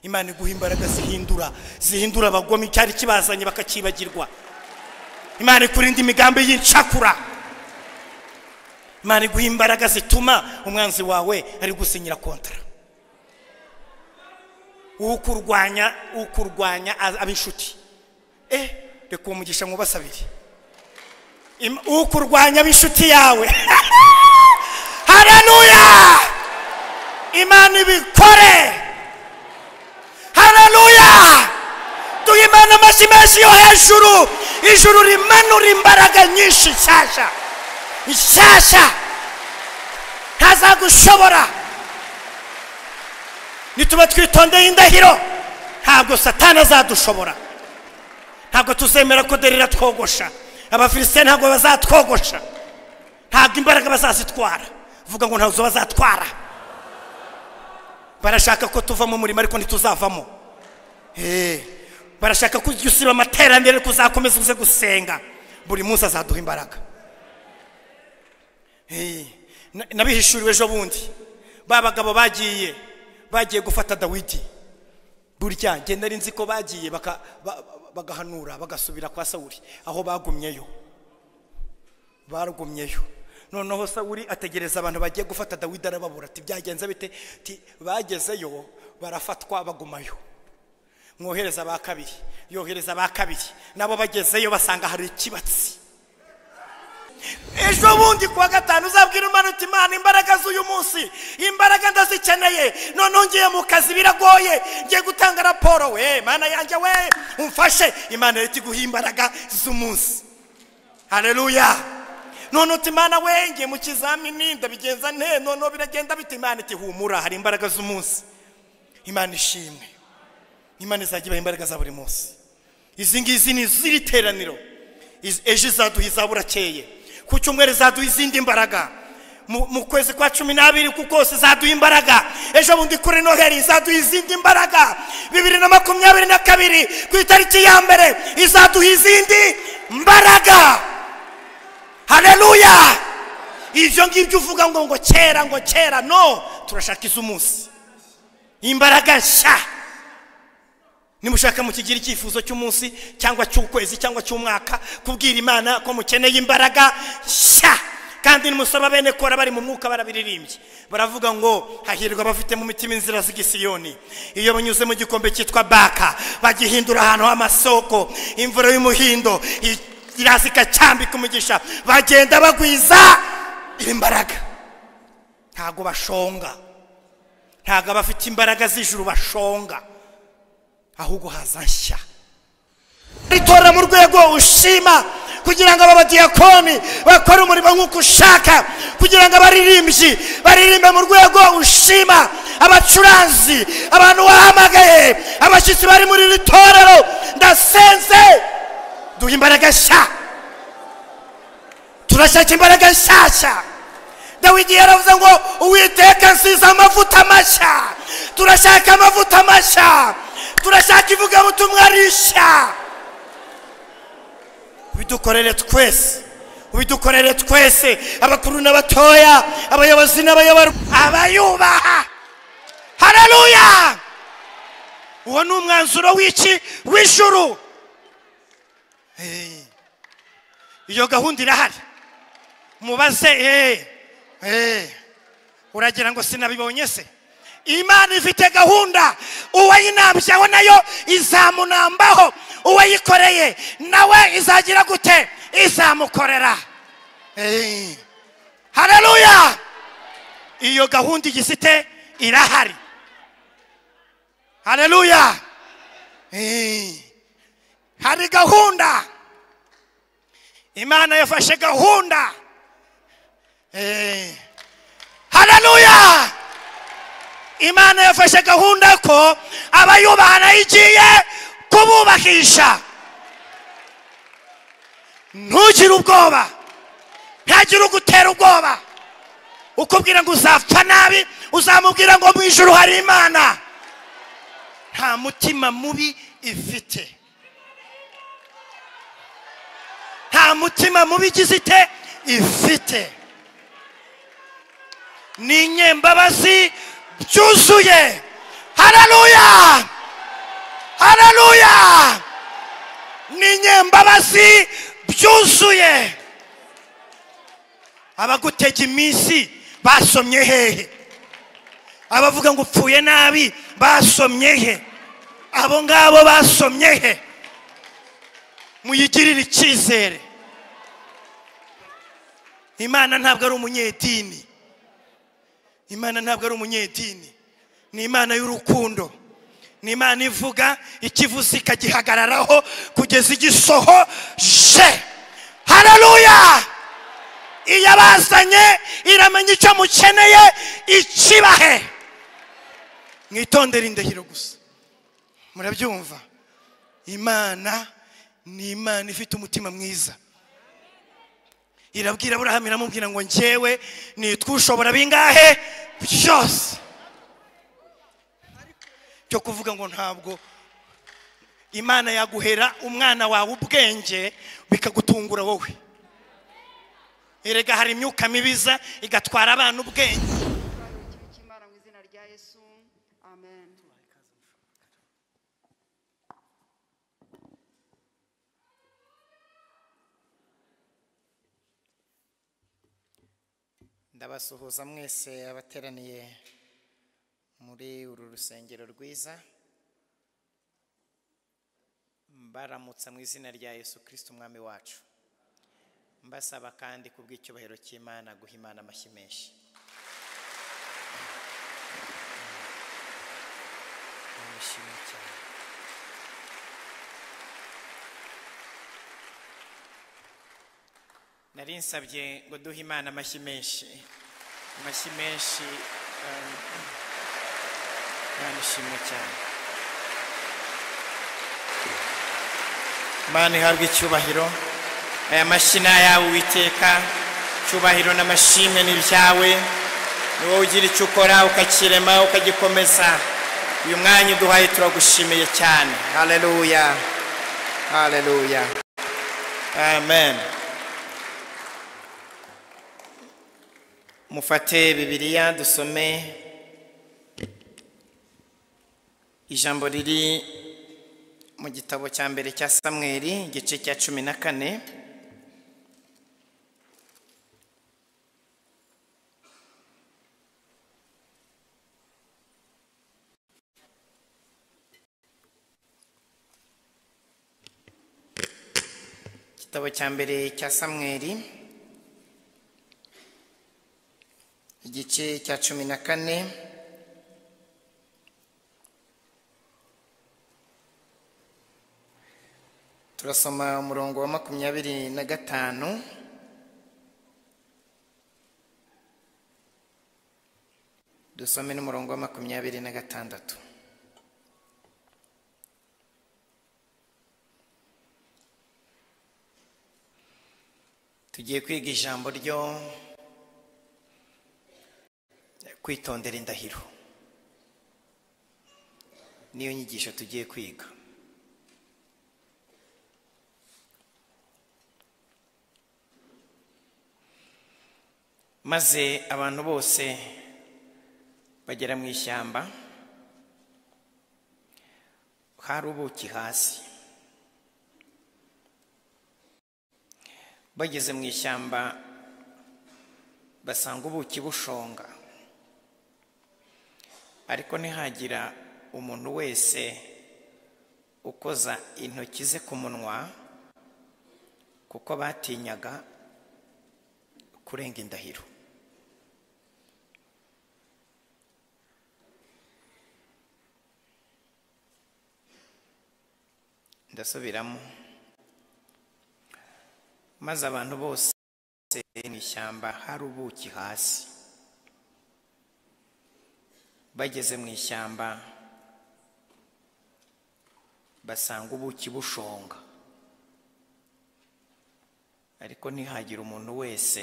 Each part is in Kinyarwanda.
imana iguha imbaraga zihindura zihindura abagome icyari kibazanye bakakibagirwa imana ikurinde imigambi y'incakura imana iguha imbaraga zituma umwanzi wawe ari gusinyira kontara ukurwanya ukurwanya ab'inshuti eh reka uwo mugisha mwubase abiri Im- ukurwanya ab'inshuti yawe haleluya imana ibikore haleluya duha imana amashyi menshi yo hejuru ijuru rimanura imbaraga nyinshi nshyashya nshyashya ntazagushobora nituba twitondeye indahiro ntabwo satana azadushobora ntabwo tuzemera ko dore iratwogosha abafilisite ntabwo bazatwogosha ntabwo imbaraga bazazitwara vuga ngo ntabwo bazatwara barashaka ko tuva mu murimo ariko ntituzavamo Eh, barashaka ko ujya usiba amaterambere ariko uzakomeza uze gusenga buri munsi azaduha imbaraga Eh, na- nabihishuriwe ejo bundi ba bagabo bagiye bagiye gufata dawidi burya nge nari nzi ko bagiye baka- ba- bagahanura bagasubira kwa sawuli aho bagumyeyo barugumyeyo noneho sawuli ategereza abantu bagiye gufata dawidi arababura ati byagenze bite Ati, bagezeyo barafatwa bagumayo mwohereza ba kabiri yohereza ba kabiri nabo bagezeyo basanga hari ikibatsi ejo bundi kuwa gatanu uzabwira umwana uti imana imbaraga z'uyu munsi imbaraga ndazikeneye noneho ngiye mu kazi biragoye ngiye gutanga raporo we mana yanjye we umfashe imana leta iguha imbaraga z'umunsi hareruya none uti imana we ngiye mu kizamini ndabigenza nte noneho biragenda bite imana iti humura hari imbaraga z'umunsi imana ishimwe imana izajya ibaha imbaraga za buri munsi izi ngizi ni iz'iri teraniro Iz- ejo izaduha izaburakeye ku cyumweru izaduha izindi imbaraga mu mu kwezi kwa cumi n'abiri ku kose izaduha imbaraga ejo bundi kuri noheli izaduha izindi imbaraga bibiri na makumyabiri na kabiri ku itariki ya mbere izaduha izindi mbaraga hareruya ibyo ngibyo uvuga ngo ngo kera ngo kera no turashaka iz'umunsi imbaraga nshya nimushaka mukigira icyifuzo cy'umunsi cyangwa cy'ukwezi cyangwa cy'umwaka kubwira imana ko mukeneye imbaraga nshya kandi nimusaba bene kora bari mu mwuka barabiririmbye baravuga ngo hahirwa abafite mu mitima inzira z'igisiyoni iyo banyuze mu gikombe cyitwa baka bagihindura ahantu h'amasoko imvura y'umuhindo i- iraza ikacyambika umugisha bagenda bagwiza imbaraga ntabwo bashonga ntabwo abafite imbaraga z'ijuru bashonga ahubwo haza nshya ritora mu rwego ushima kugira ngo aba badiyakoni bakore umurimo nk'uko ushaka kugira ngo abaririmbyi baririmbe mu rwego ushima abacuranzi abantu wahamagaye abashyitsi bari muri iri torero ndasenze duha imbaraga nshya turashaka imbaraga nshyashya dawidi yaravuze ngo uwiteka nsize amavuta mashya turashaka amavuta mashya turashaka ivugabutumwa rishya ubidukorere twese ubidukorere twese abakuru n'abatoya abayobozi n'abayoborwa abayubaha hareruya uwo ni umwanzuro w'iki w'ijuru Eh, iyo gahunda irahari mubaze eh, eh, uragira ngo sinabibonye se imana ifite gahunda uwayinambyaho nayo izamunambaho uwayikoreye nawe izagira gute izamukorera Eh, hareruya iyo gahunda igifite irahari hareruya Eh, hari gahunda imana yafashe gahunda Eh, hareruya imana yafashe gahunda ko abayubaha nayo igiye kububakisha ntugire ubwoba ntagire ugutera ubwoba ukubwira ngo uzapfa nabi uzamubwira ngo mu ijuru hari imana nta mutima mubi ifite nta mutima mubi igize ite ifite ni inyembabazi byuzuye hararuya hararuya ni inyembabazi byuzuye abagutega iminsi basomye hehe abavuga ngo upfuye nabi basomye he abo ngabo basomye he muyigirire icyizere imana ntabwo ari umunyedini imana ntabwo ari umunyedini ni imana y'urukundo ni imana ivuga ikivuze ikagihagararaho kugeza igisohoje hararuya iyabazanye iramenya icyo mukeneye ikibahe mwitondere indahiro gusa murabyumva imana ni imana ifite umutima mwiza irabwira aburahamu iramubwira ngo ngewe nitwa ushobora bingahe byose byo kuvuga ngo ntabwo imana yaguhera umwana wawe ubwenge bikagutungura wowe erega hari imyuka mibiza igatwara abana ubwenge cy'imana mu izina rya yesu amen ndabasuhuza mwese abateraniye muri uru rusengero rwiza mbaramutsa mu izina rya yesu kirisiti umwami wacu mbasaba kandi ku bw'icyubahiro cy'imana guha imana amashyi menshi Ndabashimye cyane nari nsabye ngo duhe imana amashyi menshi amashyi menshi um, imana ishimwe cyane imana ihabwa icyubahiro aya mashyi ni ayawe uwiteka icyubahiro n'amashimwe ni ibyawe ni wowe ugira icyo ukora ukakirema ukagikomeza uyu mwanya uduhaye turagushimiye cyane haleluya haleluya amen mufate bibiliya dusome ijambo riri mu gitabo cya mbere cya samweri igice cya cumi na kane igitabo cya mbere cya samweri igice cya cumi na kane turasoma umurongo wa makumyabiri na gatanu dusome n'umurongo wa makumyabiri na gatandatu tugiye kwiga ijambo ryo kwitondera indahiro niyo nyigisho tugiye kwiga maze abantu bose bagera mu ishyamba hari ubuki hasi bageze mu ishyamba basanga ubuki bushonga ariko ntihagira umuntu wese ukoza intoki ze ku munwa kuko batinyaga kurenga indahiro ndasubiramo maze abantu bose mu ishyamba hari ubuki hasi bageze mu ishyamba basanga ubuki bushonga ariko ntihagire umuntu wese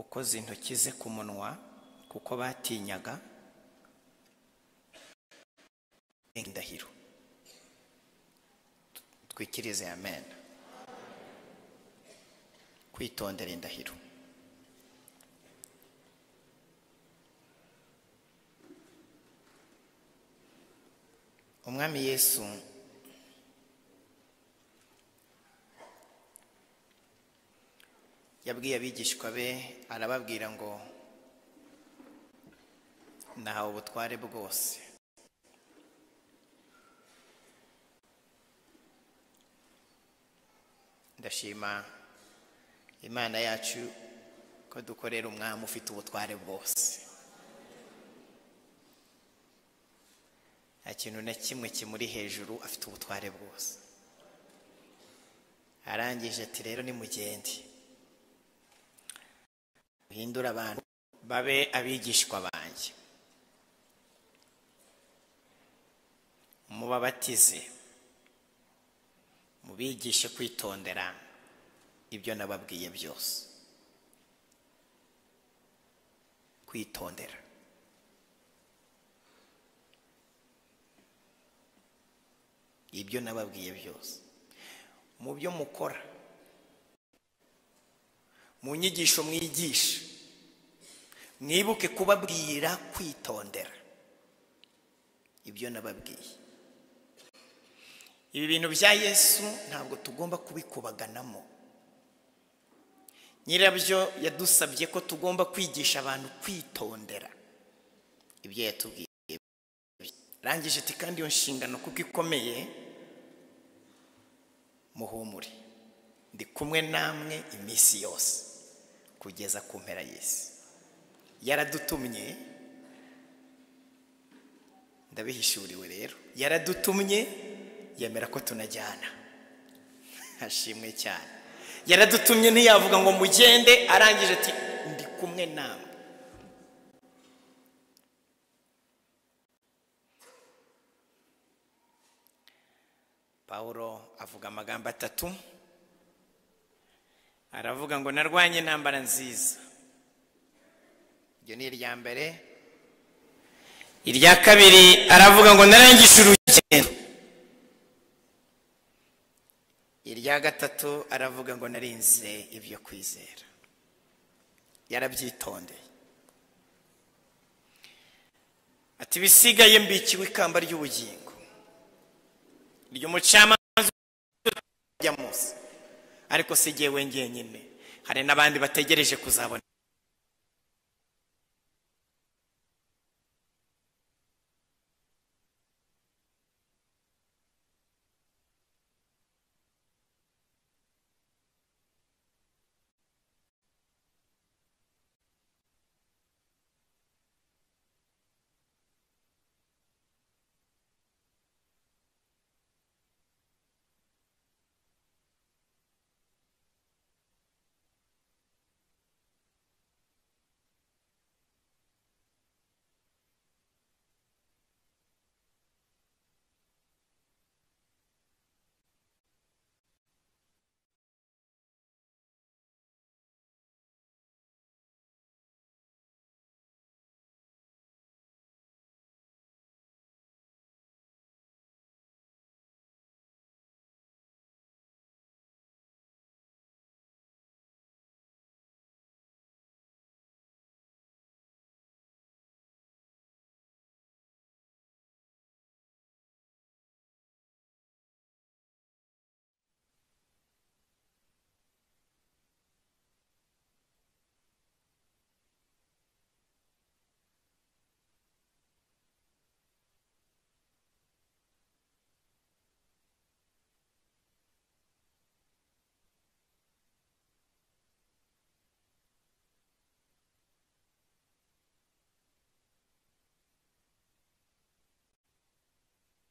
ukoze intoki ze ku munwa kuko batinyaga indahiro twikirize amena kwitondera indahiro umwami yesu yabwiye abigishwa be arababwira ngo nahawe ubutware bwose ndashima imana yacu ko dukorera umwami ufite ubutware bwose nta kintu na kimwe kimuri hejuru afite ubutware bwose arangije ati rero nimugende uhindure abantu babe abigishwa banjye mubabatize mubigishe kwitondera ibyo nababwiye byose kwitondera ibyo nababwiye byose mu byo mukora mu nyigisho mwigisha mwibuke kubabwira kwitondera ibyo nababwiye ibi bintu bya yesu ntabwo tugomba kubikubaganamo nyirabyo yadusabye ko tugomba kwigisha abantu kwitondera ibyo yatubwiye rangije ati kandi iyo nshingano kuko ikomeye muhumure ndi kumwe namwe iminsi yose kugeza ku mpera y'isi yaradutumye ndabihishuriwe rero yaradutumye yemera ko tunajyana hashimwe cyane yaradutumye ntiyavuga ngo mugende arangije ati ndi kumwe namwe paul avuga amagambo atatu aravuga ngo narwanye intambara nziza iryo ni irya mbere irya kabiri aravuga ngo narangishe urugendo irya gatatu aravuga ngo narinze ibyo kwizera yarabyitondeye ati bisigaye mbikiwe ikamba ry'ubugingo ry'umucamanza ujya munsi ariko si jyewe ngenyine hari n'abandi bategereje kuzabona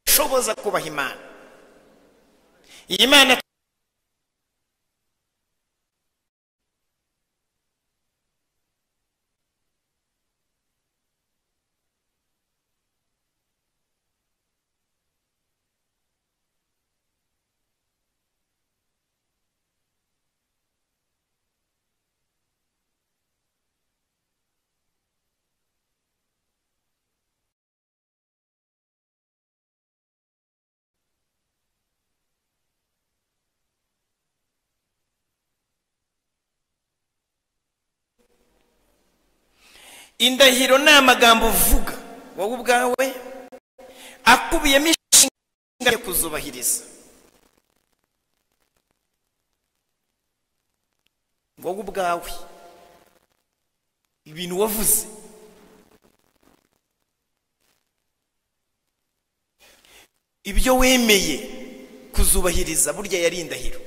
ushoboza kubaha imana iyi mana indahiro ni amagambo uvuga wowe ubwawe akubiyemo ngaye kuzubahiriza wowe ubwawe ibintu wavuze ibyo wemeye kuzubahiriza burya yari indahiro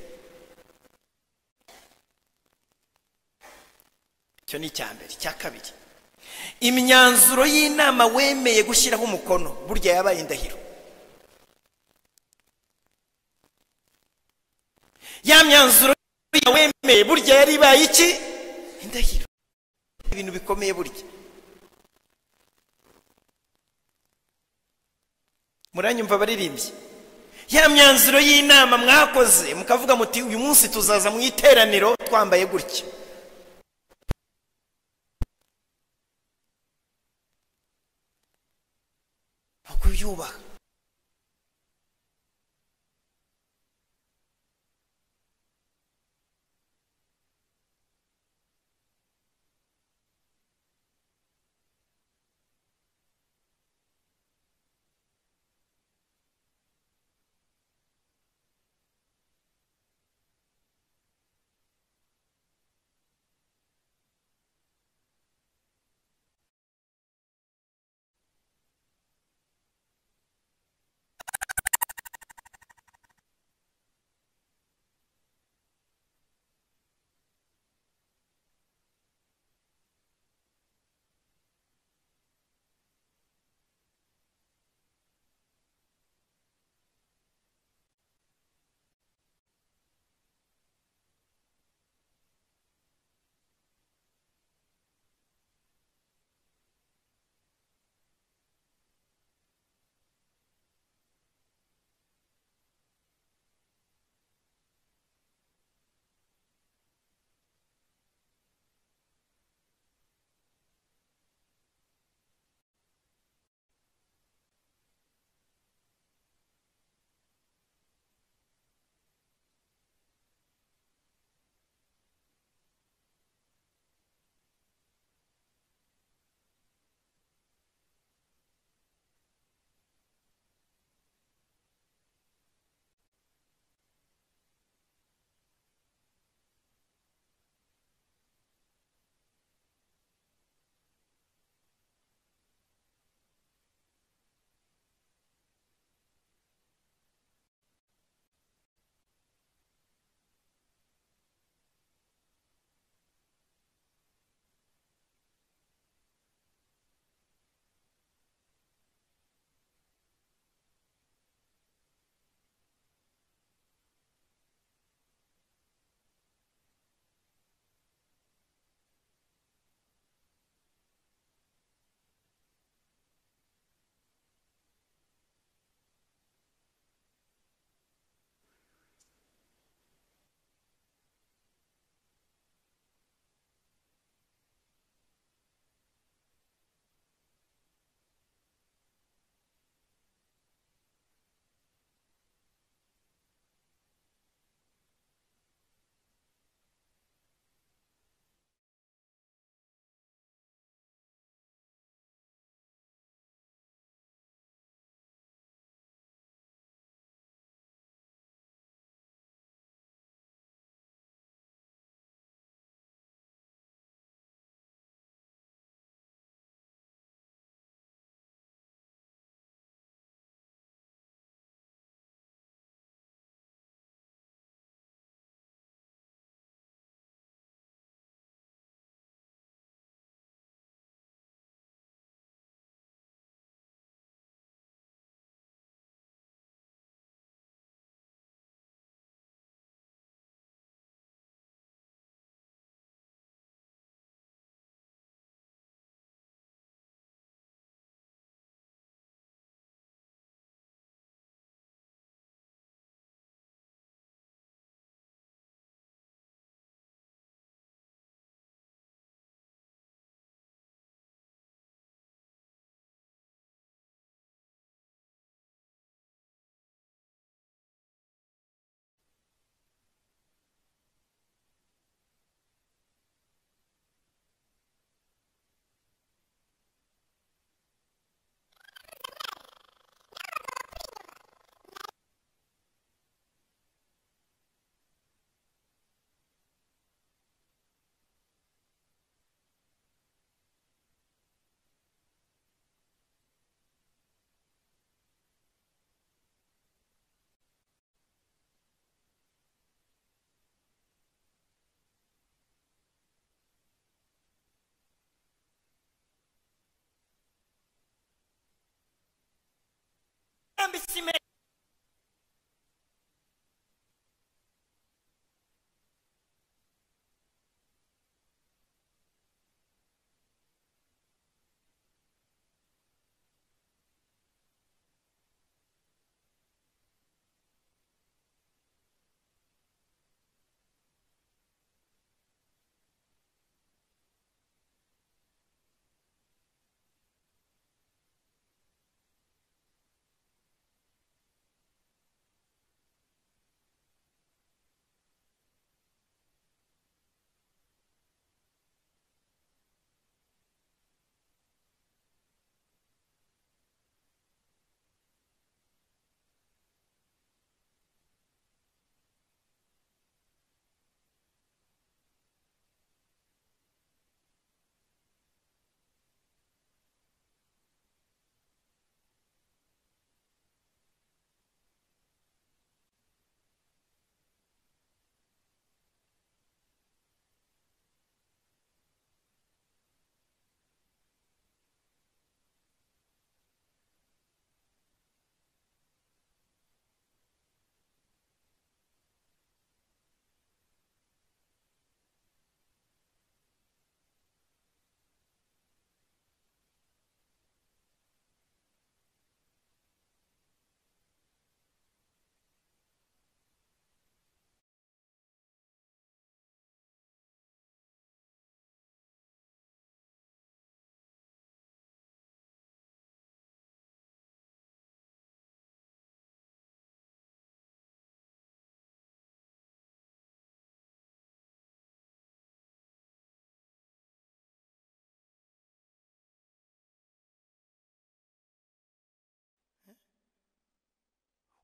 icyo ni icya mbere icya kabiri imyanzuro y'inama wemeye gushyiraho umukono burya yabaye indahiro ya myanzuro wemeye burya yari ibaye iki indahiro ibintu bikomeye burya muranyumva baririmbye ya myanzuro y'inama mwakoze mukavuga muti uyu munsi tuzaza mu iteraniro twambaye gutya aho kubyubaha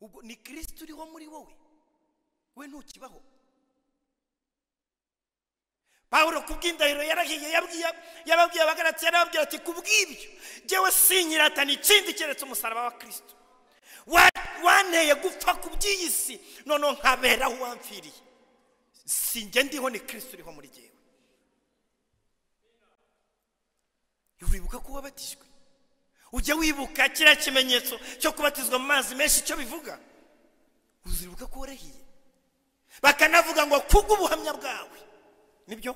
ubwo ni kirisito uriho muri wowe we ntukibaho pawulo ku bw'indahiro yarahiye yabwiye- yababwiye abagarati yarababwira ati ku bw'ibyo njyewe sinyiratana ikindi keretse umusaraba wa kirisito Wa- wanteye gupfa ku by'iyi si noneho nkabera aho wamfiriye si njye ndiho ni kirisito uriho muri jyewe uribuka ko wabatijwe ujya wibuka kiriya kimenyetso cyo kubatizwa mu mazi menshi icyo bivuga uziribuka ko warahiye bakanavuga ngo kubw'ubuhamya bwawe nibyo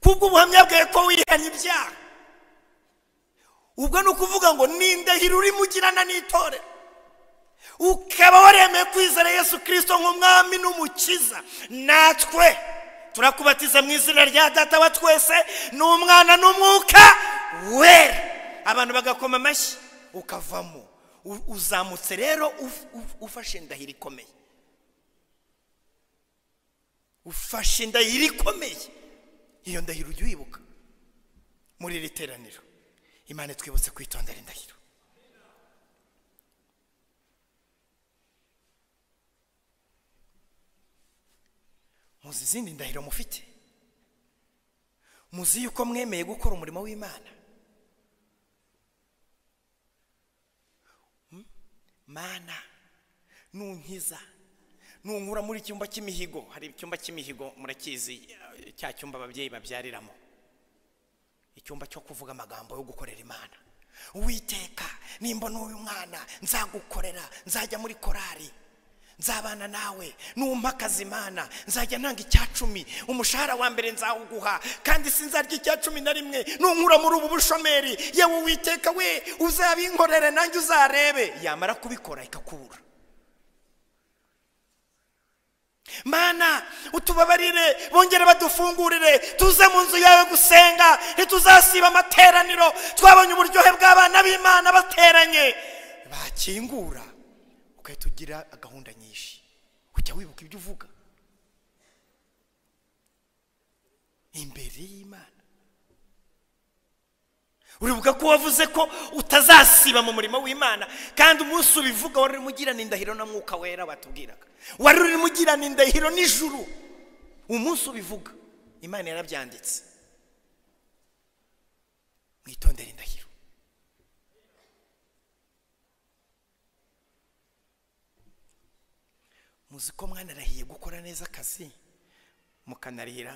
kubw'ubuhamya bwawe ko wihanye ibyaha ubwo ni ukuvuga ngo ni indahiro urimugirana n'itorero ukaba waremeye kwizera yesu kirisito nk'umwami n'umukiza natwe turakubatiza mu izina rya data wa twese ni umwana n'umwuka wera abantu bagakoma amashyi ukavamo U- uzamutse rero uf- uf- ufashe indahiro ikomeye ufashe indahiro ikomeye iyo ndahiro ujya uyibuka muri iri teraniro imana twibutse kwitondera indahiro muzi izindi ndahiro mufite muzi yuko mwemeye gukora umurimo w'imana Hmm? mana nunkiza nunkura muri icyumba cy'imihigo hari icyumba cy'imihigo murakizi eh, cya cyumba ababyeyi babyariramo icyumba cyo kuvuga amagambo yo gukorera imana uwiteka nimba n'uyu mwana nzagukorera nzajya muri korari nzabana nawe numpa akazi imana nzajya ntanga icya cumi umushahara wa mbere nzawuguha kandi sinzarya icya cumi na rimwe nunkura muri ubu bushomeri yewe uwiteka we uzabinkorere nanjye uzarebe yamara kubikora ikakubura mana utubabarire bongere badufungurire tuze mu nzu yawe gusenga ntituzasiba amateraniro twabonye uburyohe bw'abana b'imana bateranye bakingura ugahita ugira gahunda nyinshi ujya wibuka ibyo uvuga imbere y'imana uribuka ko wavuze ko utazasiba mu murimo w'imana kandi umunsi ubivuga wari urimo ugirana indahiro na mwuka wera batubwiraga wari urimo ugirana indahiro nijuru umunsi ubivuga imana yarabyanditse mwitondere indahiro muzi ko mwanarahiye gukora neza akazi mukanarihira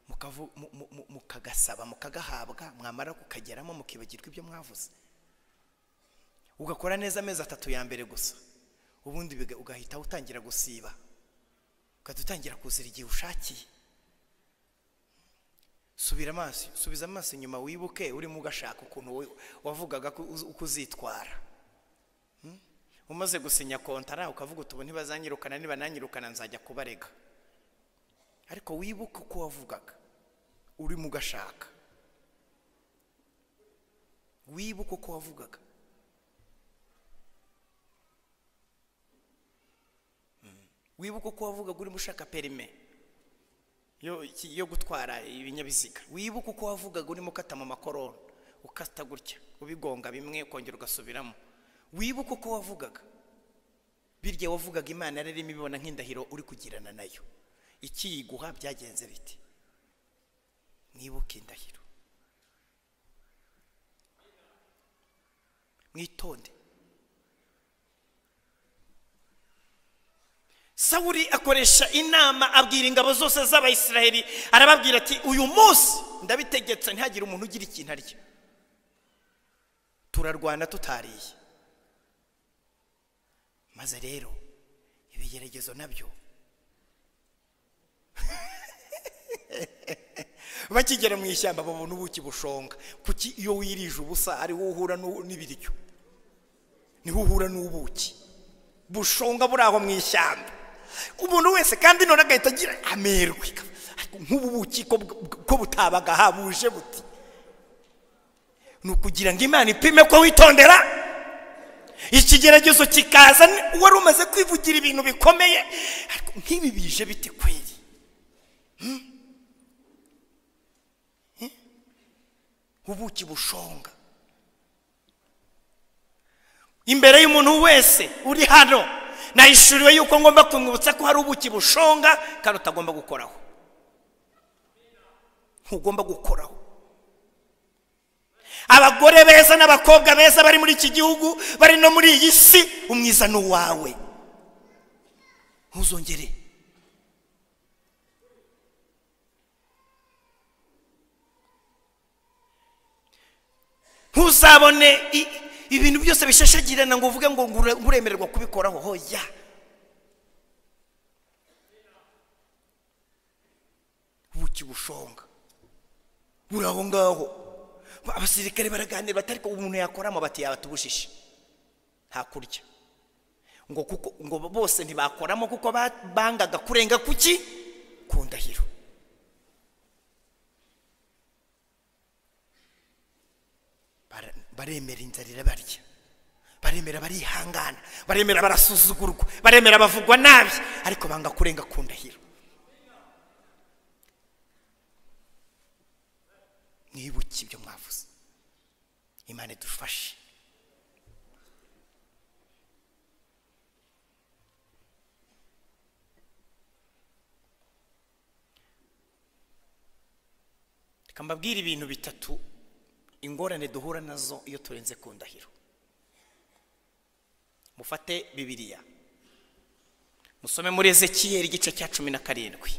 mukavu- mu- mu- mu- mukagasaba mukagahabwa mwamara kukageramo mukibagirwa ibyo mwavuze ugakora neza amezi atatu ya mbere gusa ubundi biga- ugahita utangira gusiba ugahita utangira kuzira igihe ushakiye subira amaso subiza amaso inyuma wibuke urimo ugashaka ukuntu we- wavugaga ko uz- uko uzitwara Hmm? umaze gusinya kontara ukavuga uti ubu ntibazanyirukana nibananyirukana nzajya kubarega ariko wibuke uko wavugaga urimo ugashaka wibuke uko wavugaga Mm. wibuke uko wavugaga urimo ushaka perime yo, iki- yo gutwara ibinyabiziga wibuke uko wavugaga urimo ukata mu makorona ukata gutya ubigonga bimwe ukongera ugasubiramo wibuke uko wavugaga birya wavugaga imana yari irimo ibibona nk'indahiro uri kugirana nayo ikiyiguha byagenze biti mwibuke indahiro mwitonde sawuri akoresha inama abwira ingabo zose z'abayisiraheli arababwira ati uyu munsi ndabitegetse ntihagire umuntu ugira ikintu arya turarwana tutariye maze rero ibigeragezo nabyo bakigera mu ishyamba babona ubuki bushonga kuki iyo wirije ubusa ariho uhura n'u- n'ibiryo niho uhura n'ubuki bushonga buri aho mu ishyamba umuntu wese kandi none agahita agira amerwe nk'ubu buki ko bw- ko butabaga habuje buti ni ukugira ngo imana ipime ko witondera ikigeragezo kikaza ni- wari umaze kwivugira ibintu bikomeye ariko nk'ibi bije bite kweri ubuki bushonga imbere y'umuntu wese uri hano nahishuriwe yuko ngomba kumwibutsa ko hari ubuki bushonga kandi utagomba gukoraho ntugomba gukoraho abagore beza n'abakobwa beza bari muri iki gihugu bari no muri iyi si umwiza ni uwawe ntuzongere ntuzabone i- ibintu byose bishashagirana ngo uvuge ngo ngure- nguremererwa kubikoraho hoya ubuki bushonga buri aho ngaho Ba- abasirikare baraganira bati ariko umuntu yakora amabati yawe atubujije hakurya ngo kuko ngo bose ntibakoramo kuko ba- bangaga kurenga ku ki ku ndahiro Bara- baremera inzara irabarya baremera barihangana baremera barasuzugurwa baremera bavugwa nabi ariko banga kurenga ku ndahiro mwibuke ibyo mwavuze imana idufashe reka mbabwire ibintu bitatu ingorane duhura nazo iyo turenze ku ndahiro mufate bibiliya musome muri ezekiyeli igice cya cumi na karindwi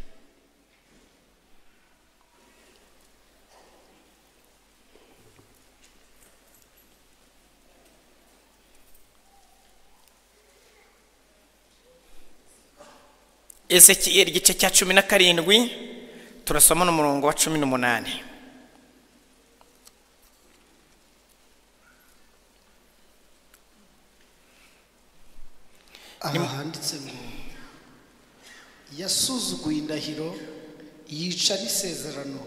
ezekiyeli igice cya cumi na karindwi turasoma n'umurongo wa cumi n'umunani aha handitse ngo yasuzuguye indahiro yica n'isezerano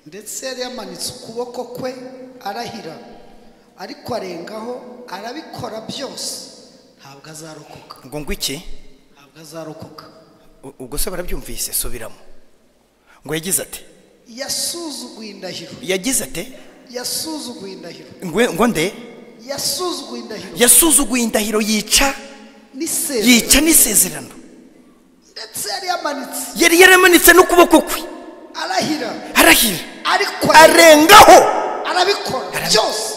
ndetse yari yamanitse ukuboko kwe arahira ariko arengaho arabikora byose ntabwo azarokoka ngo ngo iki ntabwo azarokoka U- ubwo se barabyumvise subiramo ngo yagize ati yasuzuguye indahiro yagize ati yasuzuguye indahiro ngo ngo nde yasuzuguye indahiro yasuzuguye indahiro yica n'isezerano yica n'isezerano ndetse yari yamanitse yari yaramanitse n'ukuboko kwe arahira arahira ariko arengaho arabikora Arabi- byose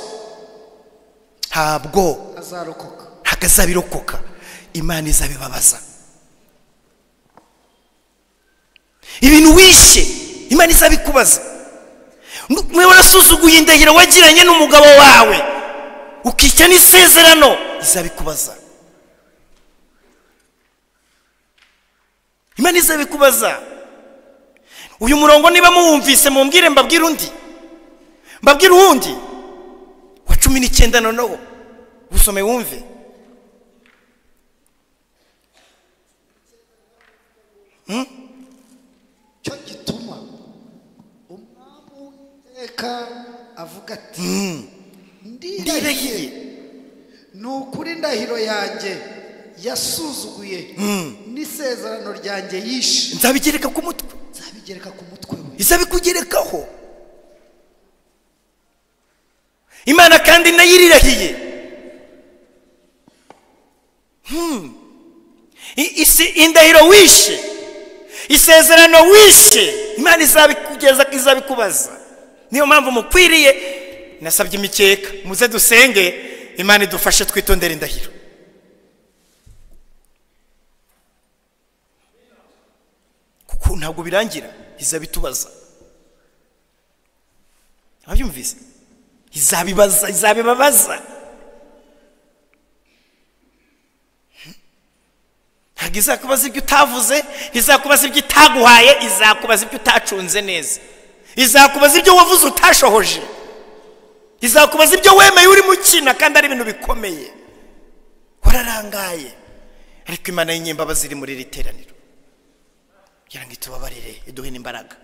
ntabwo azarokoka ntabwo azabirokoka imana izabibabaza ibintu wishe imana izabikubaza mwe warasuzuguye indahiro wagiranye n'umugabo wawe ukica n'isezerano izabikubaza imana izabikubaza uyu murongo niba muwumvise mumbwire mbabwire undi mbabwire uwundi wa cumi n'icyenda noneho usome wumve cyo gituma umwami w'iteka avuga ati ndirahiye ni ukuri indahiro yanjye yasuzuguye n'isezerano ryanjye yishe nzabigereka ku mutwe nzabigereka ku mutwe we izabikugerekaho imana kandi nayo irirahiye Hmm. I- isi indahiro wishe isezerano wishe imana izabikugeza izabikubaza niyo mpamvu mukwiriye nasabye imikeka muze dusenge imana idufashe twitondere indahiro kuko ntabwo birangira izabitubaza ababyumvise izabibaza izabibabaza ntabwo izakubaza ibyo utavuze izakubaza ibyo itaguhaye izakubaza ibyo utacunze neza izakubaza ibyo wavuze utashohoje izakubaza ibyo wemeye urimo ukina kandi ari ibintu bikomeye wararangaye ariko imana y'inyembabazi iri muri iri teraniro kugira ngo itubabarire iduhe n'imbaraga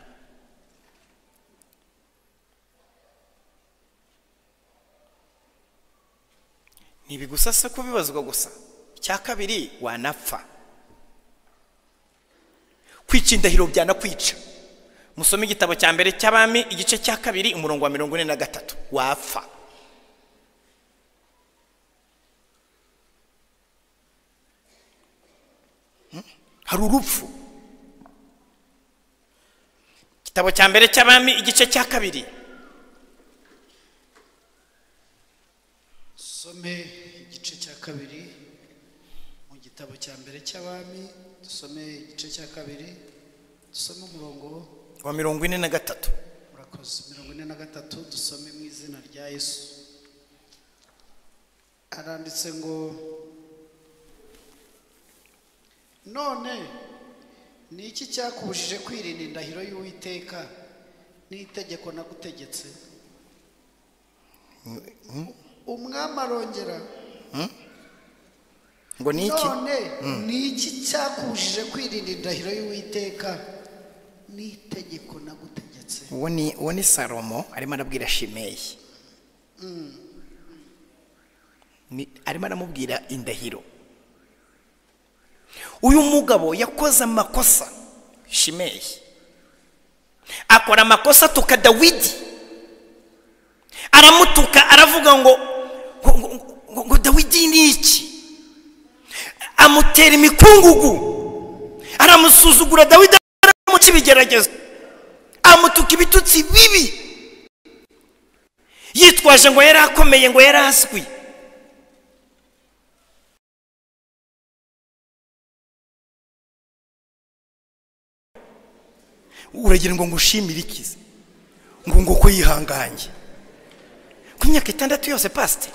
ntibigusa se kubibazwa gusa icya kabiri wanapfa kwica indahiro byanakwica musome igitabo cya mbere cy'abami igice cya kabiri umurongo wa mirongo ine na gatatu wapfa hari urupfu igitabo cya mbere cy'abami igice cya kabiri dusome igice cya kabiri mu gitabo cya mbere cy'abami dusome igice cya kabiri dusome umurongo wa mirongo ine na gatatu murakoze mirongo ine na gatatu dusome mu izina rya yesu aranditse ngo none ni iki cyakubujije kwirinda indahiro y'uwiteka n'itegeko nagutegetse umwami arongera ngo ni iki none ni iki cyakubujije kwirinda indahiro y'uwiteka n'itegeko nagutegetse uwo ni uwo ni salomo arimo arabwira shimeyi Ni- arimo aramubwira indahiro uyu mugabo yakoze amakosa shimeyi akora amakosa atuka dawidi aramutuka aravuga ngo ngo- ngo- ngo- ngo dawidi ni iki amutera imikungugu aramusuzugura dawidi mu cy'ibigeragezo amutuka ibitutsi bibi yitwaje ngo yari akomeye ngo yari azwi uragira ngo ngushimire ikize ngo ngo ko yihanganye ku myaka itandatu yose pasite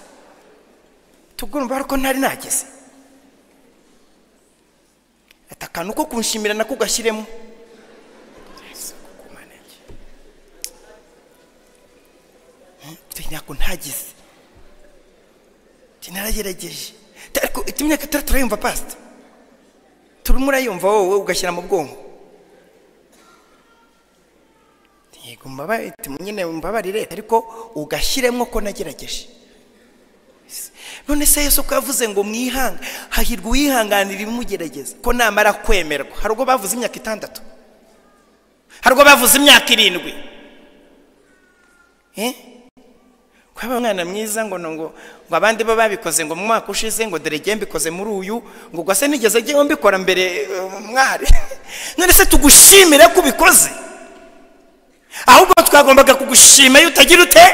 tugomba ariko ntari nageze ati akantu ko kunshimira nako ugashyiremo ntabwo ntagize ntaragerageje ariko imyaka itandatu turayumva pasita turimo urayumva wowe ugashyira mu bwonko yego mbabare nyine mbabarire ariko ugashyiremo ko nagerageje none se yesu ko yavuze ngo mwihanga hahirwa uwihanganira ibimugerageza ko namara kwemerwa hari ubwo bavuze imyaka itandatu hari ubwo bavuze imyaka irindwi Eh? kwaba umwana mwiza ngo no- ngo ngo abandi bo babikoze ngo mu mwaka ushize ngo dore jye mbikoze muri uyu ngo gwase nigeze jyewe mbikora mbere eh, mwari none se tugushimire ko ubikoze ahubwo twagombaga kugushima iyo utagira ute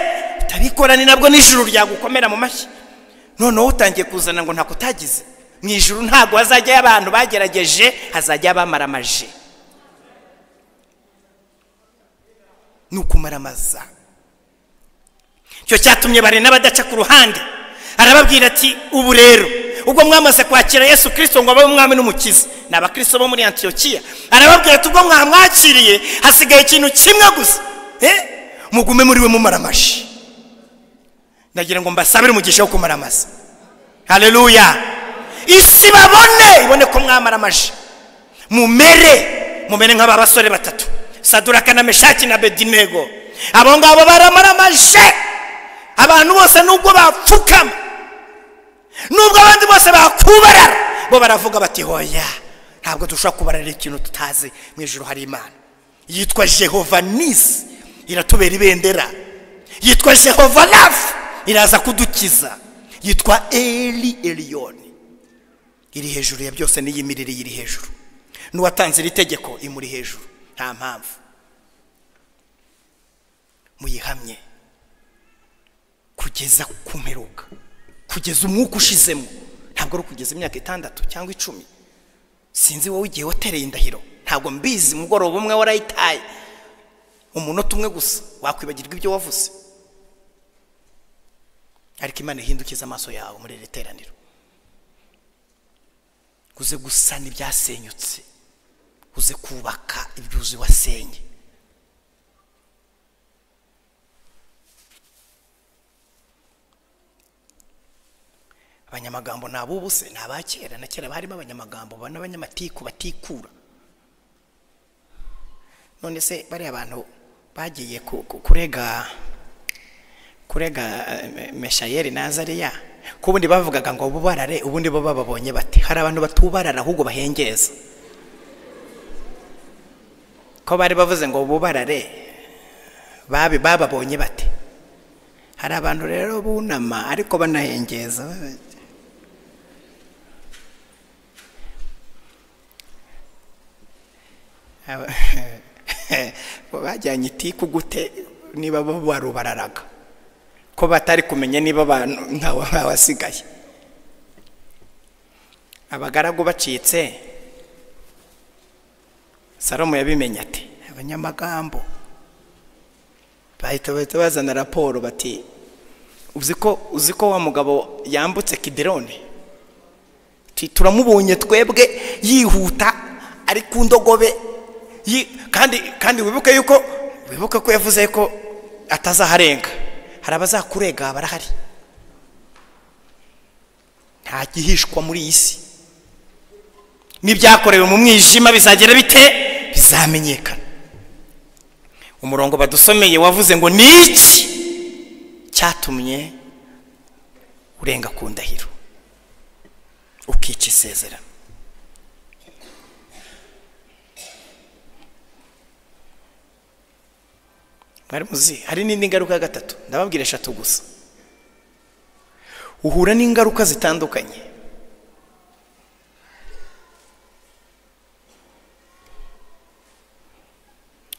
utabikora ni nabwo n'ijuru ryagukomera mu mashyi noneho utangiye kuzana ngo ntako utagize mu ijuru ntabwo hazajyayo abantu bagerageje hazajya abamaramaje ni ukumaramaza icyo cyatumye barena badaca ku ruhande arababwira ati ubu rero ubwo mwamaze kwakira yesu kirisito ngo abe umwami n'umukiza ni abakristo bo muri antiyokiya arababwira ati ubwo mwamwakiriye hasigaye ikintu kimwe gusa Eh? mugume muri we mumaramaje ndagira ngo mbasabire umugisha wo kumaramaza haleluya isi babone ibone ko mwamaramaje mumere mumere nk'aba basore batatu saduraka na meshaki na bedinego abo ngabo baramaramaje abantu bose nubwo bapfukama nubwo abandi bose bakubarara bo baravuga bati hoya ntabwo dushobora kubararira ikintu tutazi mu ijoro hari imana yitwa jehova nisi iratubera ibendera yitwa jehova rafu iraza kudukiza yitwa eli eliyoni iri hejuru ya byose n'iyimirire iri hejuru n'uwatanze iri tegeko imuri hejuru nta mpamvu muyihamye kugeza kumperuka kugeza umwuka ushizemo ntabwo ari ukugeza imyaka itandatu cyangwa icumi sinzi wowe igihe watereye indahiro ntabwo mbizi mugoroba umwe warayitaye umunota umwe gusa wakwibagirwa ibyo wavuze ariko imana ihindukiza amaso yawe muri iri teraniro uze gusana ibyasenyutse uze kubaka ibyuzi wasenye abanyamagambo ni ab'ubuse ni aba kera na kera barimo abanyamagambo ba- n'abanyamatiku batikura none se bariya bantu bagiye ku- ku- kurega kurega eh, meshayeli nazariya ko ubundi bavugaga ngo bubarare ubundi bo bababonye bati hari abantu batubarara ahubwo bahengeza ko bari bavuze ngo bubarare babi bababonye bati hari abantu rero bunama ariko banahengeza Aba- bo bajyanye itiku gute niba bo wari bararaga ko batari kumenya niba abantu ntawe basigaye abagaragu bacitse salomo yabimenye ati abanyamagambo bahita bahita bazana raporo bati uzi ko uzi ko wa mugabo yambutse kidirone Ti- turamubonye twebwe yihuta ari ku ndogobe yi- kandi kandi wibuke yuko wibuke ko yavuze ko atazaharenga hari abazakurega barahari nta gihishwa muri iyi si n'ibyakorewe mu mwijima bizagera bite bizamenyekana umurongo badusomeye wavuze ngo ni iki cyatumye urenga ku ndahiro ukica isezerano mwari muzi hari n'indi ngaruka ya gatatu ndababwira eshatu gusa uhura n'ingaruka zitandukanye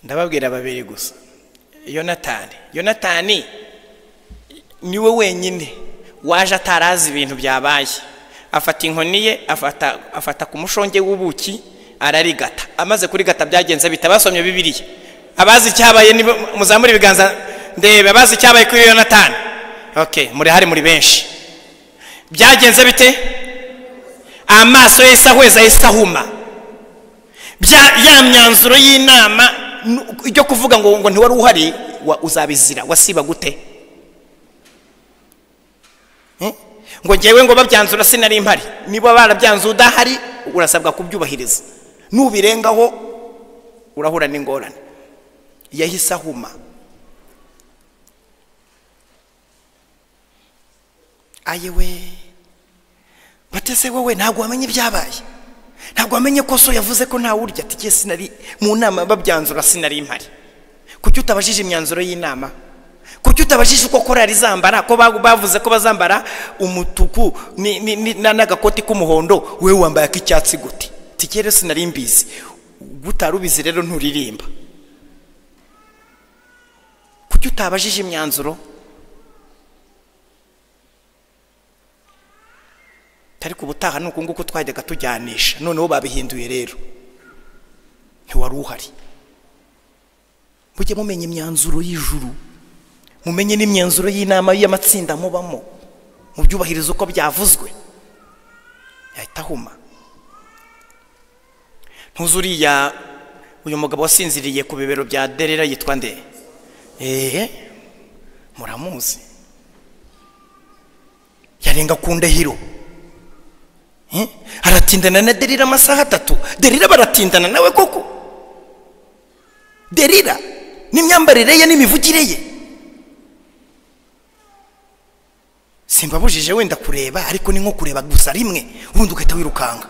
ndababwira babiri gusa yonatani yonatani niwe wenyine waje atarazi ibintu byabaye afata inkoni ye afata afata ku mushonge w'ubuki ararigata amaze kurigata byagenze bita basomye bibiliya abazi icyabaye nibo muzamure ibiganza ndebe abazi icyabaye kuri yonatani okay muri hari muri benshi byagenze bite amaso ye isa ahweza isa ahuma bya ya myanzuro y'inama nu- ijyo kuvuga ngo ngo ntiwari uhari wa- uzabizira wasiba gute Eh? ngo ngewe ngo babyanzura sinari mpari niba barabyanzuye udahari urasabwa kubyubahiriza nubirengaho urahura n'ingorane yahise ahuma ayewe batese wowe ntabwo wamenye ibyabaye ntabwo wamenye ko so yavuze ko ntawe urya ati "Jye sinari mu nama babyanzura sinari mpari kuki utabajije imyanzuro y'inama kuki utabajije uko korari zambara ko bagu- bavuze ko bazambara umutuku ni- ni- ni- na- n'agakoti k'umuhondo we wambaye ak'icyatsi gute tikere sinari mbizi gutari ubizi rero nturirimba kuki utabajije imyanzuro ariko ubutaha ni uku nguku twajyaga tujyanisha noneho babihinduye rero ntiwari uhari mujye mumenya imyanzuro y'ijuru mumenye n'imyanzuro y'inama y'amatsinda mubamo mubyubahiriza uko byavuzwe yahita ahuma ntuzuriya uyu mugabo wasinziriye ku bibero bya derera yitwa nde eee muramuzi yarenga ku ndahiro Eh? aratindana na derira amasaha atatu derira baratindana nawe koko derira n'imyambarire ye n'imivugire ye simbabujije wenda kureba ariko ni nko kureba gusa rimwe ubundi ugahita wirukanga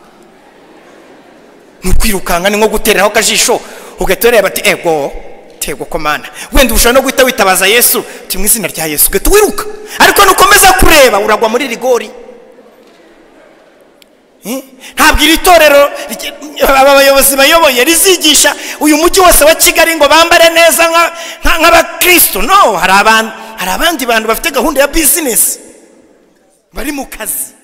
ni ukwirukanka ni nko gutereraho akajisho ugahita ureba ati ego tego komana wenda ushobora no guhita witabaza yesu uti mu izina rya yesu ugahita wiruka ariko nukomeza kureba uragwa muri rigori Eh? ntabwo iri torero rye- aba bayobozi bayoboye rizigisha uyu mujyi wose wa kigali ngo bambare neza nka- nka- nk'abakristo no hari abantu hari abandi bantu bafite gahunda ya bizinesi bari mu kazi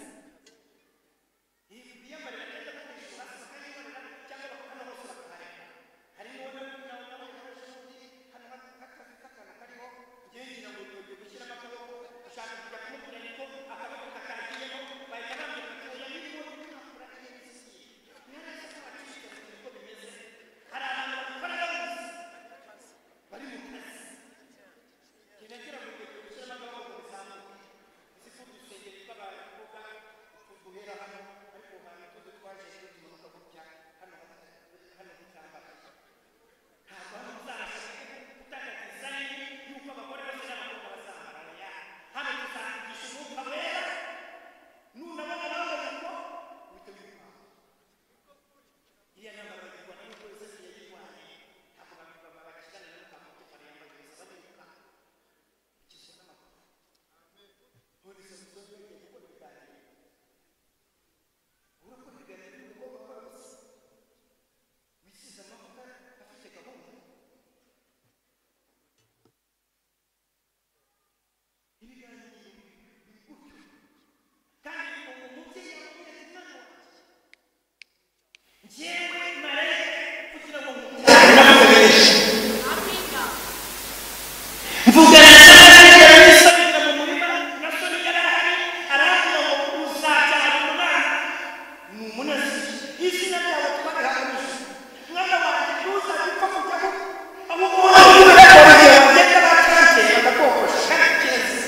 mvugana na sara yarabisabiza mu murima na soni yarahari arambwira ngo uzabyara umwana ni umunasi izina ryawe twarihagamije mwana wanjye ntuzajye upfa kujyaho ahubwo wowe bagenda bakanje bakakogosha keza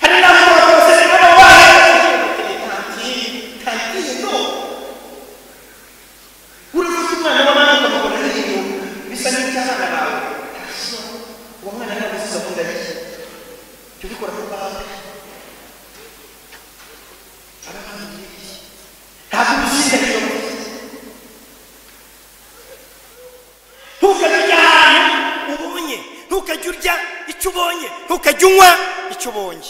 hari n'aho bakose baba bahagamije kantine kantine no urukuta umwana w'abana ukamubona ari inyuma bisa n'icy'abana bawe ntacyo uwo mwana ntabwo usize akunda bike jya ubikora mu banga aba bana ni bibi ntabwo ubisinda iyo mufite ntukajye ujya ahantu ubonye ntukajye urya icyo ubonye ntukajye unywa icyo ubonye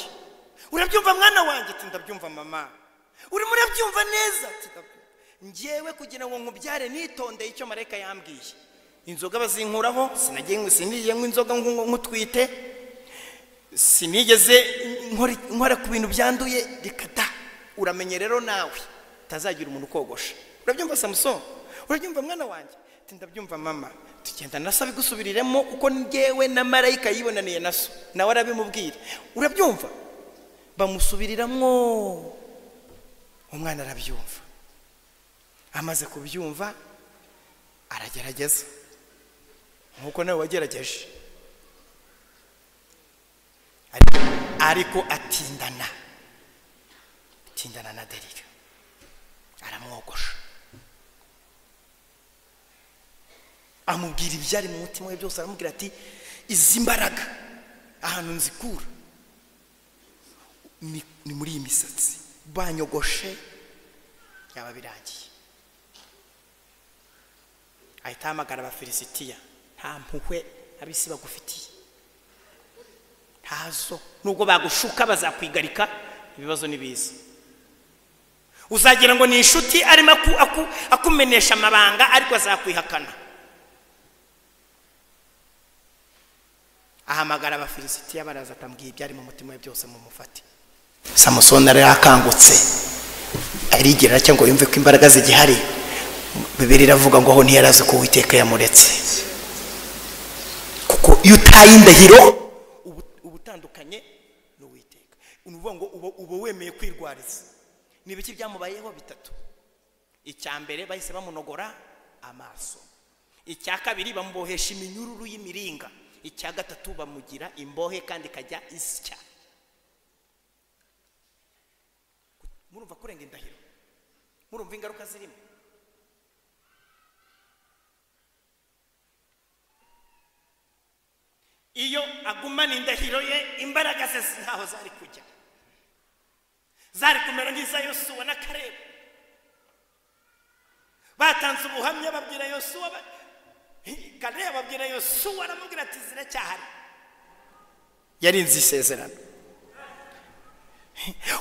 urabyumva mwana wanjye ati ndabyumva mama urimo urabyumva neza ati ndabyumva ngewe kugira ngo nkubyare nitondeye icyo marayika yambwiye inzoga bazinkuraho sinagiye nywa- sinigeze nywa inzoga nku- nku- nkutwite sinigeze nkora- nkora ku bintu byanduye reka da uramenye rero nawe utazagira umuntu ukogosha urabyumva samusoni urabyumva mwana wanjye ati ndabyumva mama tugenda na so abigusubiriremo kuko ngewe na marayika yibonaniye na so nawe arabimubwira urabyumva bamusubiriramo umwana arabyumva amaze kubyumva aragerageza nk'uko nawe wagerageje Ariko- ariko atindana atindana na derira aramwogosha amubwira ibyari mu mutima we byose aramubwira ati izi mbaraga ahantu nzikura ni ni muri iyi misatsi banyogoshe yaba birangiye ahita ahamagara abafilisitiya nta mpuhwe abisi bagufitiye ntazo nubwo bagushuka bazakwigarika ibibazo ni biza uzagira ngo ni inshuti arimo aku, aku, akumenesha amabanga ariko azakwihakana ahamagara abafilisitiya baraza atambwiye ibyari mu mutima we byose mumufate samusoni yari yakangutse arigerera cyangwa yumve ko imbaraga zigihari bibiri iravuga ngo aho ntiyarazi ko uwiteka yamuretse kuko iyo utaye indahiro ubu- uba utandukanye n'uwiteka ni ukuvuga ngo uba uba wemeye kwirwariza ni ibiki byamubayeho bitatu icya mbere bahise bamunogora amaso icya kabiri bamubohesha iminyururu y'imiringa icya gatatu bamugira imbohe kandi ikajya isya murumva kurenga indahiro murumva ingaruka zirimo iyo agumana indahiro ye imbaraga ze ntaho zari kujya zari kumera nk'iza yosuwa na karebu batanze ubuhamya babwira yosuwa ba- Hi- karebu babwira yosuwa aramubwira ati ziracyahari yarinze isezerano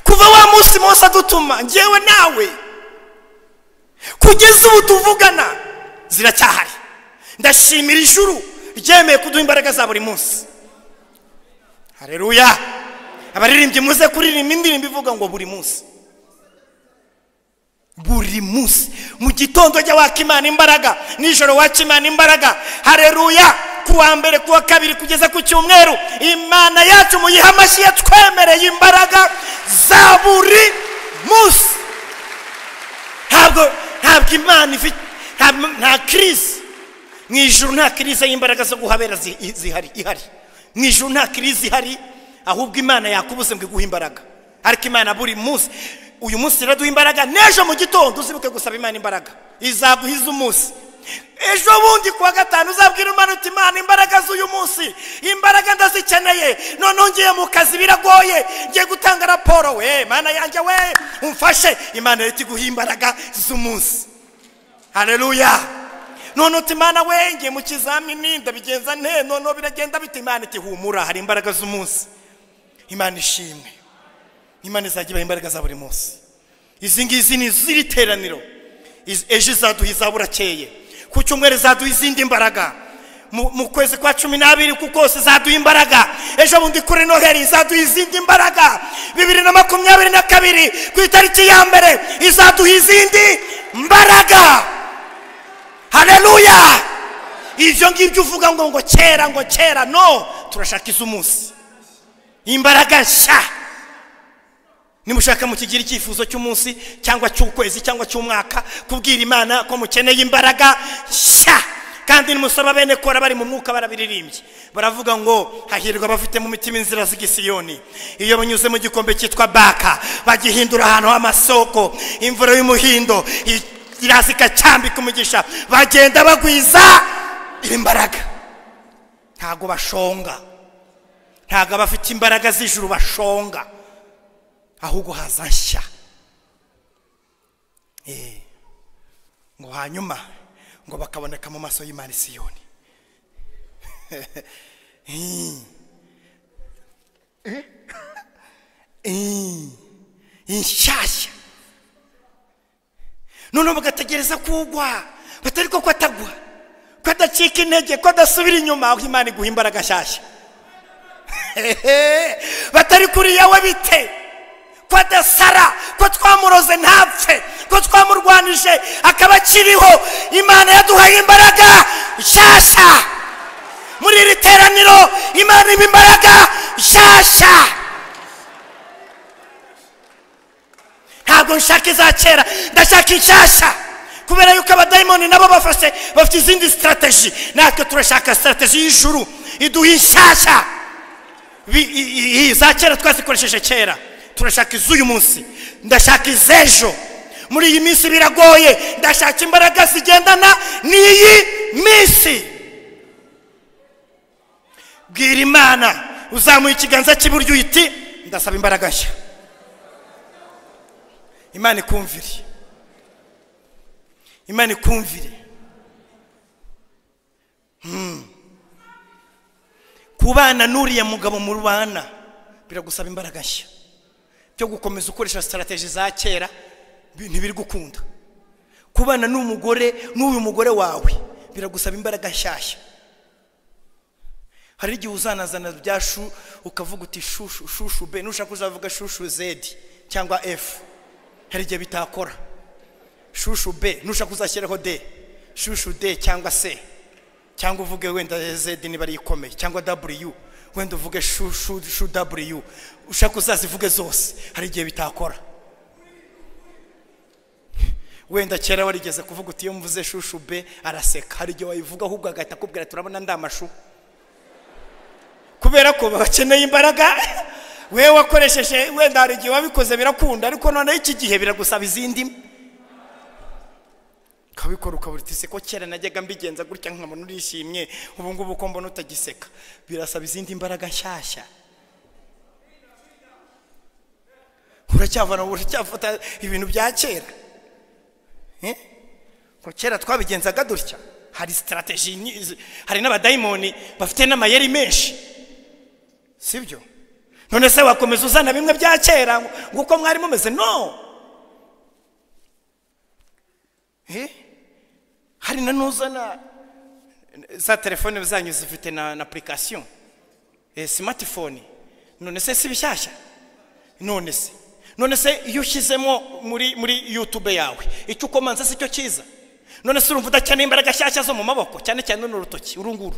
kuva wa munsi munsi adutuma ngewe nawe kugeza ubu tuvugana ziracyahari ndashimira ijuru ryemeye kuduha imbaraga za buri munsi hareruya abaririmbyi muze kuririmba indirimbo ivuga ngo buri munsi buri munsi mu gitondo jya waka imana imbaraga nijoro waca imana imbaraga hareruya ku wa mbere ku wa kabiri kugeza ku cyumweru imana yacu muyihe amashyi yatwemereye imbaraga za buri munsi ntabwo ntabwo imana ifite nta- nta kirizi mu ijuru nta kirizi y'imbaraga zo guhabera zi- i- zihari ihari mu ijuru nta kirizi ihari ahubwo imana yakubuze ngo iguhe imbaraga ariko imana buri munsi uyu munsi iraduha imbaraga n'ejo mu gitondo uzibuke gusaba imana imbaraga izaguha iz'umunsi ejo bundi kuwa gatanu uzabwira imana uti imana imbaraga z'uyu munsi imbaraga ndazikeneye noneho ngiye mu kazi biragoye ngiye gutanga raporo we mana yanjye we umfashe imana leta iguha imbaraga z'umunsi hareruya none uti imana we ngiye mu kizamini ndabigenza nte noneho biragenda bite imana iti humura hari imbaraga z'umunsi imana ishimwe imana izajya ibaha imbaraga za buri munsi izi ngizi ni iz'iri teraniro Iz- ejo izaduha izaburakeye ku cyumweru izaduha izindi mbaraga mu mu kwezi kwa cumi n'abiri ku kose izaduha imbaraga ejo bundi kuri noheri izaduha izindi mbaraga bibiri na makumyabiri na kabiri ku itariki ya mbere izaduha izindi mbaraga hareruya ibyo ngibyo uvuga ngo ngo kera ngo kera no turashaka iz'umunsi imbaraga nshya nimushaka mukigira icyifuzo cy'umunsi cyangwa cy'ukwezi cyangwa cy'umwaka kubwira imana ko mukeneye imbaraga nshya kandi nimusaba bene kora bari mu mwuka barabiririmbye baravuga ngo hahirwa abafite mu mitima inzira z'igisiyoni iyo banyuze mu gikombe cyitwa baka bagihindura ahantu h'amasoko imvura y'umuhindo i- iraza ikacyambika umugisha bagenda bagwiza imbaraga ntabwo bashonga ntabwo abafite imbaraga z'ijuru bashonga ahubwo haza nshya Eh. ngo hanyuma ngo bakaboneka mu maso y'imana isiyoni Eh. Eh. Eh. inshyashya noneho bagategereza kugwa batari ko ko atagwa ko adacika intege ko adasubira inyuma aho imana iguha imbaraga nshyashya Ehe, batari kuri yawe bite ko adasara ko twamuroze ntapfe ko twamurwanije akaba akiriho imana yaduhaye imbaraga nshyashya muri iri teraniro imana iba imbaraga nshyashya ntabwo nshaka iza kera ndashaka inshyashya kubera yuko abadayimoni nabo bafashe bafite izindi sitarateji natwe turashaka sitarateji y'ijuru iduha inshyashya Bi- i- i- i- za kera twazikoresheje kera turashaka iz'uyu munsi ndashaka iz'ejo muri iyi minsi biragoye ndashaka imbaraga zigendana n'iyi minsi bwira imana uzamuye ikiganza cy'iburyo uyiti ndasaba imbaraga nshya imana ikumvire imana ikumvire Hmm. kubana n'uriya mugabo mu rubana biragusaba imbaraga nshya byo gukomeza ukoresha sitarateji za kera bi- ntibiri gukunda kubana n'umugore n'uyu mugore wawe biragusaba imbaraga nshyashya hari igihe uzanazana bya shu ukavuga uti shushu shushu be nushaka uzavuga shushu zedi cyangwa efu hari igihe bitakora shushu be nushaka uzashyireho de shushu de cyangwa se cyangwa uvuge wenda zedi niba ari ikomeye cyangwa w wenda uvuge shu shu shu w ushaka uzazivuge zose hari igihe bitakora wenda kera warigeze kuvuga uti iyo mvuze shushu be araseka hari igihe wayivuga ahubwo agahita akubwira turabona ndamashu kubera ko bakeneye imbaraga wewe wakoresheje wenda hari igihe wabikoze birakunda ariko noneho iki gihe biragusaba izindi ukabikora ukabura uti seko kera najyaga mbigenza gutya nkabona urishimye ubu ngubu uko mbona utagiseka birasaba izindi mbaraga nshyashya uracyavana uracyafata ibintu bya kera Eh? ngo kera twabigenzaga dutya hari sitarateji ni- hari n'abadayimoni bafite n'amayeri menshi sibyo none se wakomeza uzana bimwe bya kera ngo- ngo uko mwari mumeze no Eh? hari na n'uzana za telefone zanyu zifite na na apurikasiyo simatifone none se si bishyashya none se none se iyo ushyizemo muri muri yutube yawe icyo ukomanza si cyo cyiza none se urumva udakeneye imbaraga nshyashya zo mu maboko cyane cyane runo rutoki uru nguru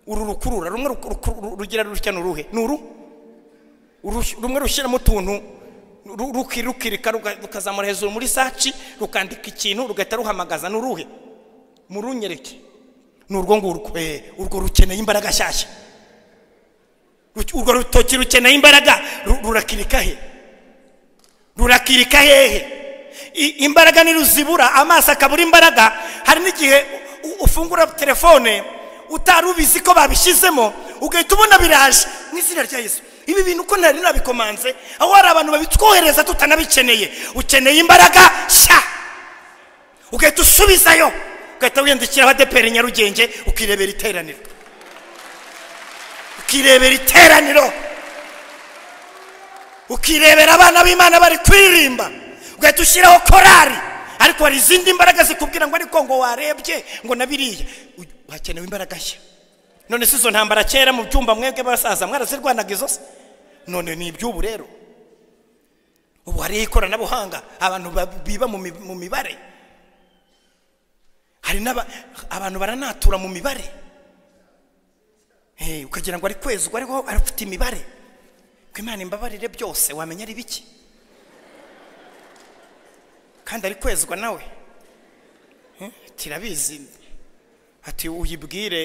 uru rukurura rumwe ruku- ruku- rugira rutya ni uruhe ni uru Urush- rumwe rushyiramo utuntu ru- ruki- rukirika ruka- rukazamura hejuru muri saci rukandika ikintu rugahita ruhamagaza ni uruhe murunyereke ni urwo ngurwo Eh, urwo rukeneye imbaraga nshyashya Ruke- urwo rutoki rukeneye imbaraga ru- rurakirika he rurakirika hehe I- imbaraga niruzibura amaso akabura imbaraga hari n'igihe u- u- ufungura telefone utari ubizi ko babishyizemo ugahita ubona biraje mu izina rya yesu ibi bintu uko ntari nabikomanze aho hari abantu babitwohereza tutanabikeneye ukeneye imbaraga nshya ugahita usubizayo ugahita wiyandikiraho adeperi nyarugenge ukirebera iteraniro ukirebera iteraniro ukirebera abana b'imana bari kuririmba ugahita ushyiraho korari ariko hari izindi mbaraga zikubwira ngo ariko ngo warebye ngo na biriya U- hakenewe imbaraga nshya none si izo ntambara kera mu byumba mwebwe basaza mwarazirwanaga izo se none ni iby'ubu rero ubu hariho ikoranabuhanga abantu ba- biba mu mi- mu mibare hari n'aba abantu baranatura mu mibare Eh, ukagira ngo ari kwezi ariko arafite imibare ko imana imbabarire byose wamenya ari biki kandi ari kwezwa nawe Eh, tirabizi ati uyibwire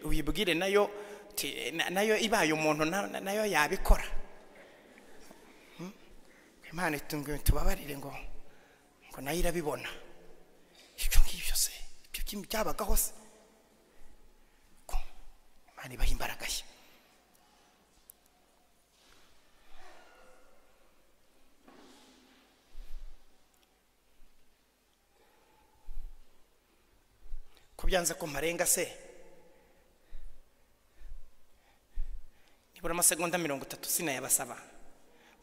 uyibwire nayo ti- na- nayo ibaye umuntu na- na- nayo yabikora Hmm? imana itunguye tubabarire ngo ngo nayo irabibona ibyo ngibyo se ibyo byintu byabagaho se Ko imana ibaha imbaraga ye ko byanze ko mparenga se nibura amasegonda mirongo itatu sinayabasaba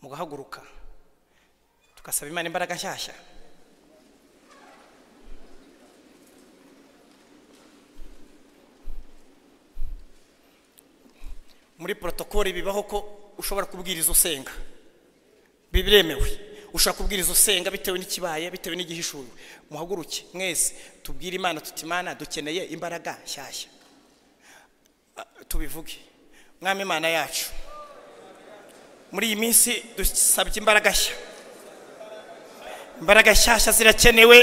mugahaguruka tugasaba imana imbaraga nshyashya muri protokole bibaho ko ushobora kubwiriza usenga biremewe ushobora kubwiriza usenga bitewe n'ikibaye bitewe n'igihishuwe muhaguruke mwese tubwire imana tuti imana dukeneye imbaraga nshyashya Ah, tubivuge mwami imana yacu muri iyi minsi dusabye imbaraga nshya imbaraga nshyashya zirakenewe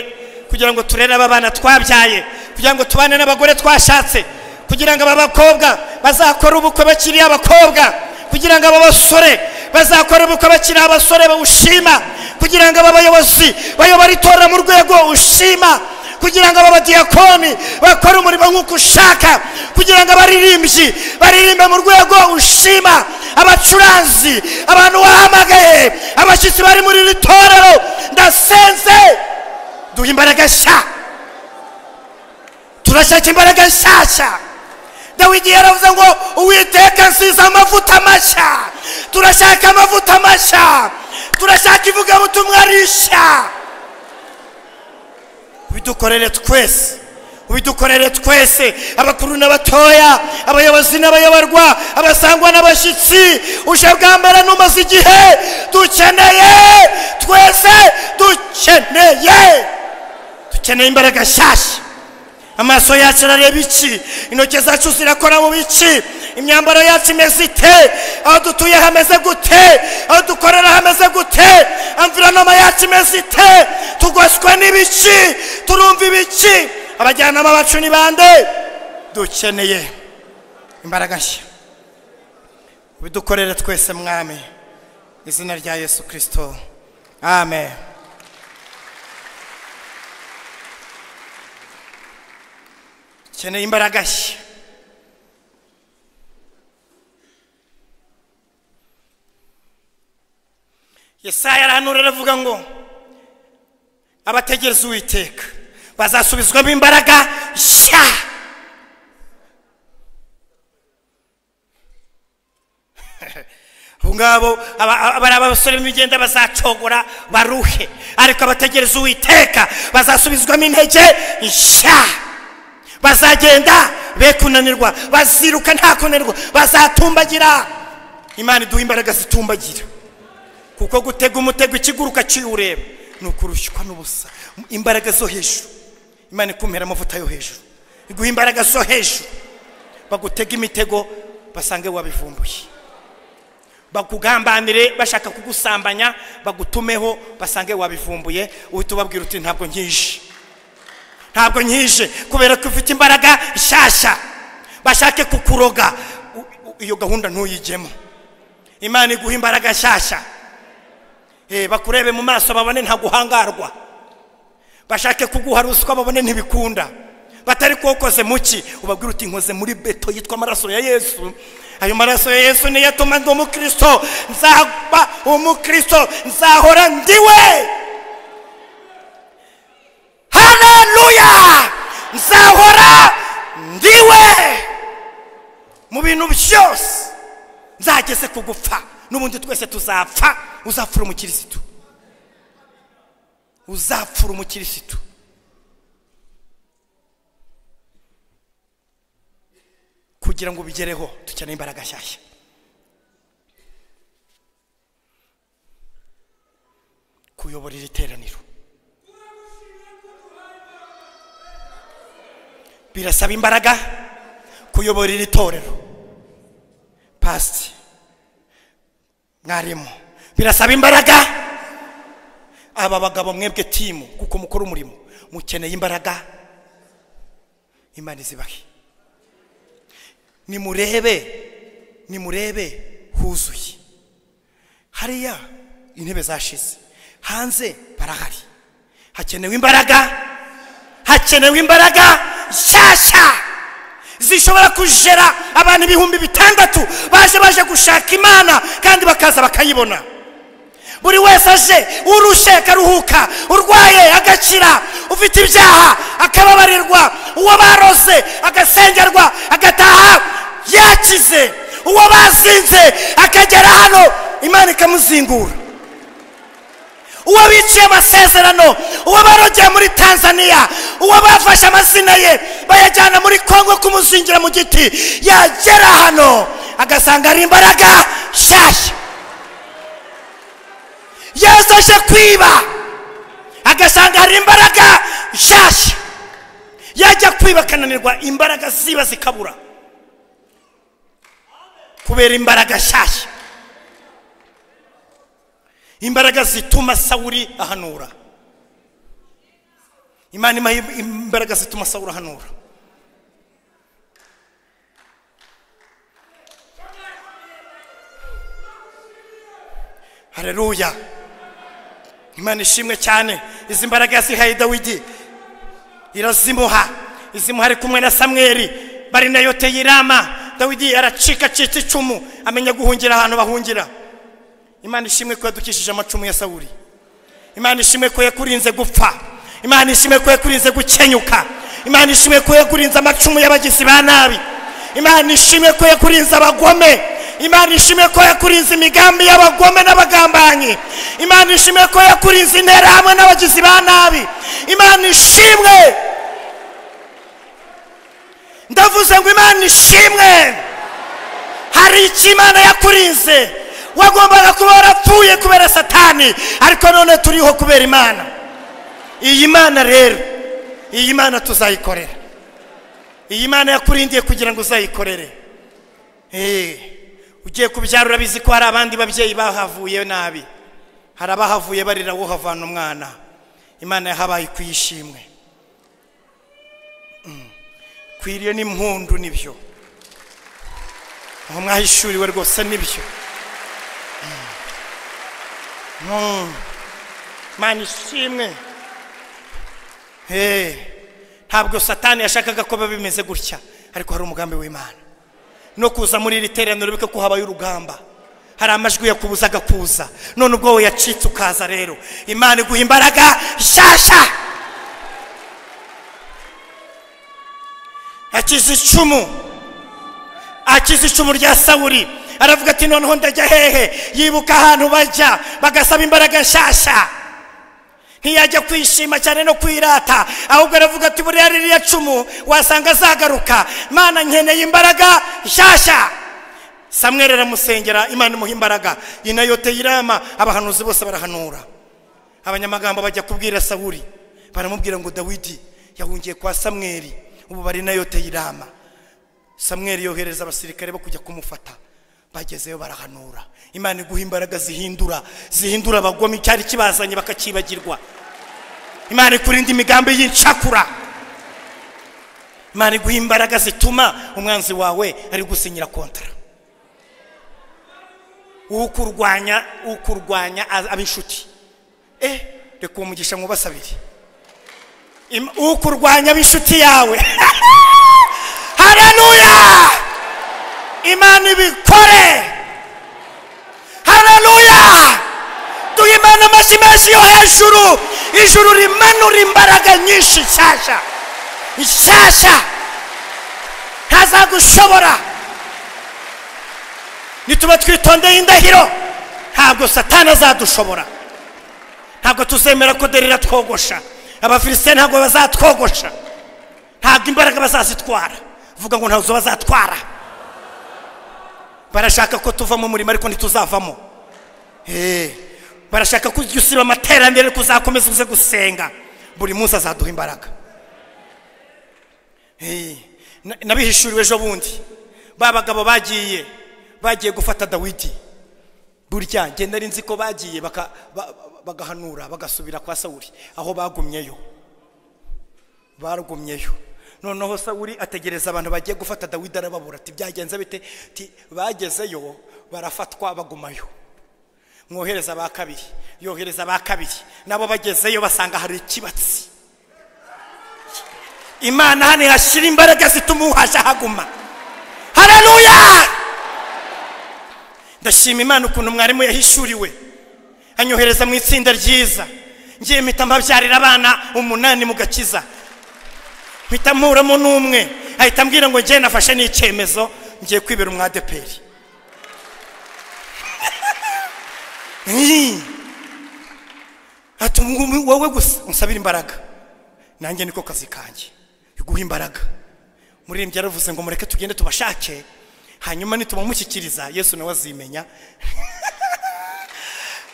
kugira ngo turere aba bana twabyaye kugira ngo tubane n'abagore twashatse kugira ngo aba bakobwa bazakore ubukwe bakiri abakobwa kugira ngo aba basore bazakore ubukwe bakiri abasore bawushima kugira ngo aba bayobozi bayobore itora mu rwego ushima kugira ngo aba badiyakoni bakore umurimo nk'uko ushaka kugira ngo abaririmbyi baririmbe mu rwego ushima abacuranzi abantu wahamagaye abashyitsi bari muri iri torero ndasenze duha imbaraga nshya turashaka imbaraga nshyashya dawidi yaravuze ngo uwiteka nsize amavuta mashya turashaka amavuta mashya turashaka ivugabutumwa rishya ubidukorere twese ubidukorere twese abakuru n'abatoya abayobozi n'abayoborwa abasangwa n'abashyitsi uje bwa mbere n'umaze igihe dukeneye twese dukeneye dukeneye imbaraga nshyashya amaso yacu arareba iki intoki zacu zirakora mu biki imyambaro yacu imeze ite aho dutuye hameze gute aho dukorera hameze gute amvironoma yacu imeze ite tugoswe n'ibiki turumva ibiki abajyanama bacu ni bande dukeneye imbaraga nshya ubidukorere twese mwami mu izina rya yesu kirisito amen dukeneye imbaraga nshya yesaya arahanura aravuga ngo abategereza uwiteka bazasubizwamo imbaraga nshya abo ngabo aba- aba ari abasore b'imigenda bazacogora baruhe ariko abategereza uwiteka bazasubizwamo intege nshya bazagenda be kunanirwa baziruka nta kunanirwa bazatumbagira imana iduha imbaraga zitumbagira kuko gutega umutego ikiguruka kiwureba ni ukurushywa n'ubusa imbaraga zo hejuru imana ikumpera amavuta yo hejuru iguha imbaraga zo hejuru bagutega imitego basange wabivumbuye bakugambanire bashaka kugusambanya bagutumeho basange wabivumbuye uhita ubabwira uti ntabwo nkije ntabwo nkije kubera ko ufite imbaraga nshyashya bashake kukuroga U- u- iyo gahunda ntuyigemo imana iguha imbaraga nshyashya Eh, bakurebe mu maso babone ntaguhangarwa bashake kuguha ruswa babone ntibikunda batari ko ukoze muki ubabwira uti nkoze muri beto yitwa amaraso ya yesu ayo maraso ya yesu niyo atuma ndi umukristo nzaba umukristo nzahora ndiwe haleluya nzahora ndiwe mu bintu byose nzageze kugupfa n'ubundi twese tuzapfa uzapfura umukirisitu uzapfura umukirisitu kugira ngo ubigereho dukeneye imbaraga nshyashya kuyoborera iteraniro birasaba imbaraga kuyobora iri torero pasiti mwarimu birasaba imbaraga aba bagabo mwebwe timu kuko mukora umurimo mukeneye imbaraga imana izibahe nimurebe nimurebe huzuye hariya intebe zashize hanze barahari hakenewe imbaraga hakenewe imbaraga nshyashya zishobora kujera abantu ibihumbi bitandatu baje baje gushaka imana kandi bakaza bakayibona buri wese aje urushye akaruhuka urwaye agakira ufite ibyaha akababarirwa uwo barose agasengerwa agataha yakize uwo bazinze akagera hano imana ikamuzingura uwo biciye amasezerano uwo barogeye muri tanzania uwo bafashe amazina ye bayajyana muri kongo kumuzingira mu giti yagera hano agasanga ari imbaraga nshyashya yesu aje kwiba agasanga hari imbaraga nshyashya yajya kwiba akananirwa imbaraga ziba zikabura kubera imbaraga nshyashya imbaraga zituma sawuri ahanura imana imuha imbaraga zituma sawuri ahanura hareruya imana ishimwe cyane izi mbaraga yazihaye dawidi irazimuha izimuha ari kumwe na samweri bari nayo teyirama dawidi aracikacika icumu amenya guhungira ahantu bahungira imana ishimwe ko yadukishije amacumu ya sawuri imana ishimwe ko yakurinze gupfa imana ishimwe ko yakurinze gukenyuka imana ishimwe ko yakurinze amacumu y'abagizi ba nabi imana ishimwe ko yakurinze abagome imana ishimwe ko yakurinze imigambi y'abagome n'abagambanyi imana ishimwe ko yakurinze interahamwe n'abagizi ba nabi imana ishimwe ndavuze ngo imana ishimwe hari icyo imana yakurinze wagombaga kuba warapfuye kubera satani ariko none turiho kubera imana iyi mana rero iyi mana tuzayikorera iyi mana yakurindiye kugira ngo uzayikorere eee ugiye kubyara urabizi ko hari abandi babyeyi bahavuye nabi hari abahavuye barira wowe havana umwana imana yahabaye kuyishimwe kwiriye n'impundu nibyo aho mwahishuriwe rwose nibyo mani ishimwe ntabwo satani yashakaga ko biba bimeze gutya ariko hari umugambi w'imana no kuza muri iri teraniro bika ko habaye urugamba hari amajwi yakubuzaga kuza none ubwo we yacitse ukaza rero imana iguha imbaraga nshyashya akiza icumu akiza icumu rya sawuri aravuga ati noneho ndajya hehe yibuka ahantu bajya bagasaba imbaraga nshyashya ntiyajya kwishima cyane no kwirata ahubwo aravuga ati buriya ririya cumu wasanga azagaruka Mana nkeneye imbaraga nshyashya samweri aramusengera imana imuha imbaraga inayote yirama abahanuzi bose barahanura abanyamagambo bajya kubwira sawuri baramubwira ngo dawidi yahungiye kwa samweri ubu bari inayote yirama samweri yohereza abasirikare bo kujya kumufata bagezeyo barahanura imana iguha imbaraga zihindura zihindura abagome icyari kibazanye bakakibagirwa imana ikurinda imigambi y'incakura imana iguha imbaraga zituma umwanzi wawe ari gusinyira kontara ukurwanya ukurwanya aba inshuti eh reka uwo mugisha mwubase abiri ukurwanya aba inshuti yawe haranuya imana ibikore hararuya duha imana amashyi menshi yo hejuru ijuru rimanura imbaraga nyinshi nshyashya nshyashya ntazagushobora nituba twitondeye indahiro ntabwo satani azadushobora ntabwo tuzemera ko derira twogosha abafilisite ntabwo bazatwogosha ntabwo imbaraga bazazitwara vuga ngo ntazo bazatwara barashaka ko tuva mu murimo ariko ntituzavamo barashaka ko ujya usiba amaterambere ariko uzakomeza uze gusenga buri munsi azaduha imbaraga Eh, na- nabihishuriwe ejo bundi ba bagabo bagiye bagiye gufata dawidi burya njye nari nzi ko bagiye baka- ba- ba- bagahanura bagasubira kwa sawuli aho bagumyeyo barugumyeyo noneho sawuli ategereza abantu bagiye gufata dawidi arababura ati byagenze bite Ati, bagezeyo barafatwa bagumayo mwohereza ba kabiri yohereza ba kabiri nabo bagezeyo basanga hari ikibatsi imana hano ihashyira imbaraga zituma uhashya haguma hararuya ndashima imana ukuntu mwarimu yahishuriwe anyohereza mu itsinda ryiza ngiye mpita mbabyarira abana umunani mu gakiza mpita muramo n'umwe ahita ambwira ngo ngiye nafashe n'icyemezo ngiye kwibera umwadeperi Nyi. ati "Ngo wowe gusa unsabire imbaraga nanjye niko kazi kanjye guha imbaraga muririmbyi yaravuze ngo mureke tugende tubashake hanyuma nitubamushyikiriza yesu nawe azimenya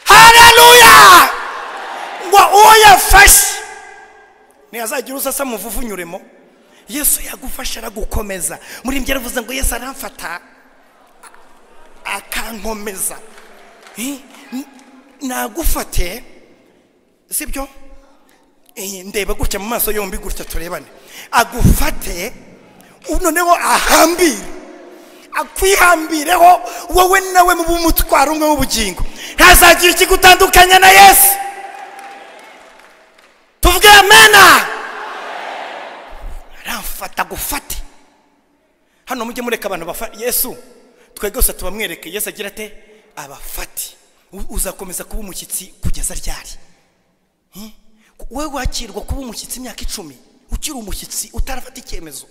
hararuya ngo uwo yafashe ntiyazagira uzasa muvuvu unyuremo yesu yagufasha aragukomeza muririmbyi yaravuze ngo yesu aramfata akankomeza Eh, n- nagufate sibyo Eh, ndeba gutya mu maso yombi gutya turebane agufate u- noneho ahambire akwihambireho wowe nawe mube umutwaro umwe w'ubugingo ntazagira ikigutandukanya na yesu tuvuge amena aramfata agufate hano mujye mureka abantu bafa yesu twebwe gusa tubamwereke yesu agira ate abafati U- uzakomeza kuba umushyitsi kugeza ryari Hmm? wowe wakirwa kuba umushyitsi imyaka icumi ukiri umushyitsi utarafata icyemezo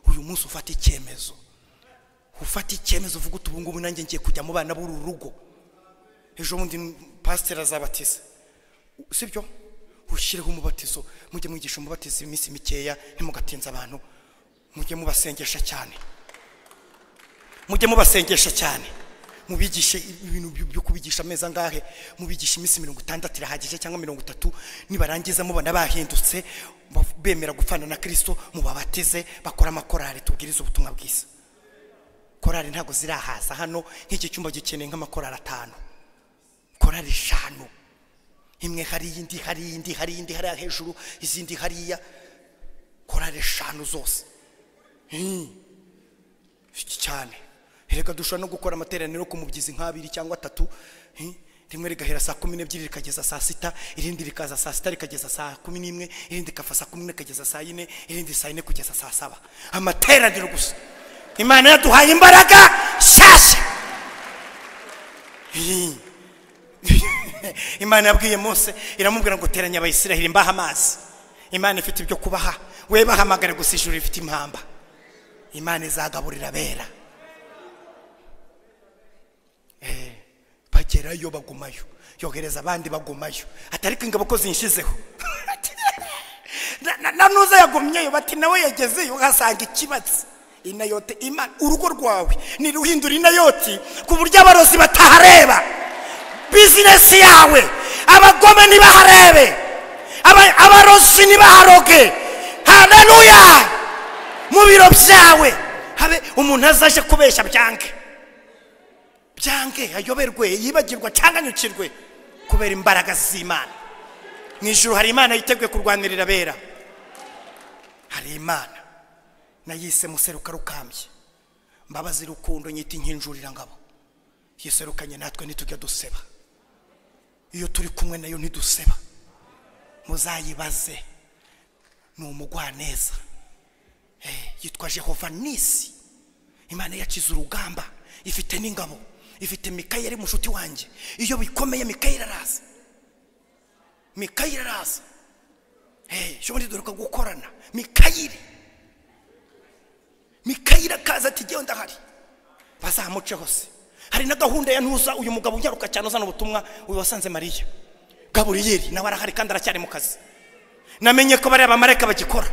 uyu munsi ufata icyemezo ufata icyemezo uvuga uti ubungubu nanjye ngiye kujya mu bana b'uru rugo ejo bundi pasiteri azabatiza sibyo ushyireho umubatizo mujye mwigisha umubatizo iminsi mikeya ntimugatinze abantu mujye mubasengesha cyane mujye mubasengesha cyane mubigishe ibintu byo- byo kubigisha amezi angahe mubigisha iminsi mirongo itandatu irahagije cyangwa mirongo itatu nibarangiza mubona bahindutse bav- bemera gupfana na kirisito mubabatize bakora amakorari tubwirize ubutumwa bwiza korari ntabwo zirahaza hano nk'iki cyumba gikeneye nk'amakorari atanu korari eshanu imwe hariya indi hariya indi hariya indi hariya hejuru izindi hariya korari eshanu zose iki cyane reka dushobora no gukora amateraniro ku mubyizi nk'abiri cyangwa atatu eh, rimwe rigahera saa kumi n'ebyiri rikageza saa sita irindi rikaza saa sita rikageza saa kumi n'imwe irindi rikava saa kumi rikageza saa yine irindi saa yine kugeza saa saba amateraniro gusa imana yaduhaye imbaraga nshyashya Eh. imana yabwiye mose iramubwira ngo teranya abayisiraheli mbaha amazi imana ifite ibyo kubaha we bahamagare gusa ijuru rifite impamba imana izagaburira abera Eh, bagerayo bagumayo yohereza abandi bagumayo atari ko ingabo ko zinshizeho Na- na- na nuza yagumyeyo bati nawe yagezeyo uhasanga ikibatsi inayote imana urugo rwawe niruhindura inayoti ku buryo abarozi batahareba bizinesi yawe abagome ntibaharebe aba- abarozi ntibaharoge haleluya mu biro byawe habe umuntu azaje kubeshya byange byange ayoberwe yibagirwa cyangwa anyukirwe kubera imbaraga z'imana mu ijoro hari imana yiteguye kurwanirira abera hari imana nayise museruka rukambye mbabazi rukundo nyita inkinjurira ngabo yiserukanye natwe ntitujya duseba iyo turi kumwe nayo ntiduseba muzayibaze ni umugwaneza Eh, yitwa jehova nisi imana yakize urugamba ifite n'ingabo ifite mikayeli mushuti wanjye iyo bikomeye mikayeli araza mikayeli araza Eh, ejo bundi duheruka gukorana mikayeli mikayeli akaza ati ngewe ndahari bazamuce hose hari na gahunda ya ntuza uyu mugabo unyaruka cyane uzana ubutumwa uyu wasanze mariya gaburiyeri nawe arahari kandi aracyari mu kazi namenye ko bariya bamarayika bagikora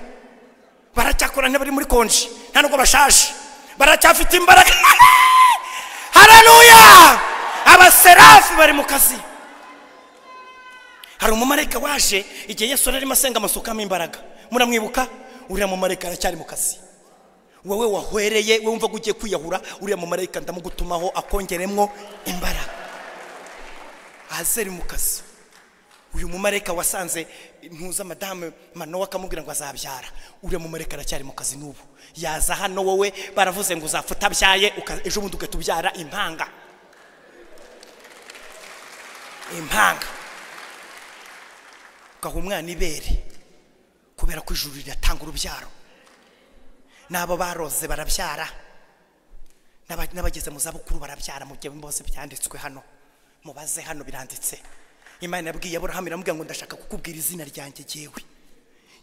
baracyakora ntibari muri konji nta nubwo bashaje baracyafite imbaraga hararuya abaserafi bari mu kazi hari umumarayika waje igihe yesu yari arimo asenga amasukamo imbaraga muramwibuka uriya mumarayika aracyari mu kazi wowe wahwereye we wumva ko ugiye kwiyahura uriya mumarayika ndamugutumaho akongeremo imbaraga ahazere mu kazi uyu mumarayika wasanze ntuza madamu manowa akamubwira ngo azabyara uriya mumarayika aracyari mu kazi n'ubu yaza hano wowe baravuze ngo uzapfa utabyaye uka- ejo bundi ugahita ubyara impanga impanga ugaha umwana ibere kubera ko ijuru riratanga urubyaro n'abo baroze barabyara n'aba- n'abageze mu zabukuru barabyara mu gihe bose byanditswe hano mubaze hano biranditse imana yabwiye aburahamu iramubwira ngo ndashaka kukubwira izina ryanjye jyewe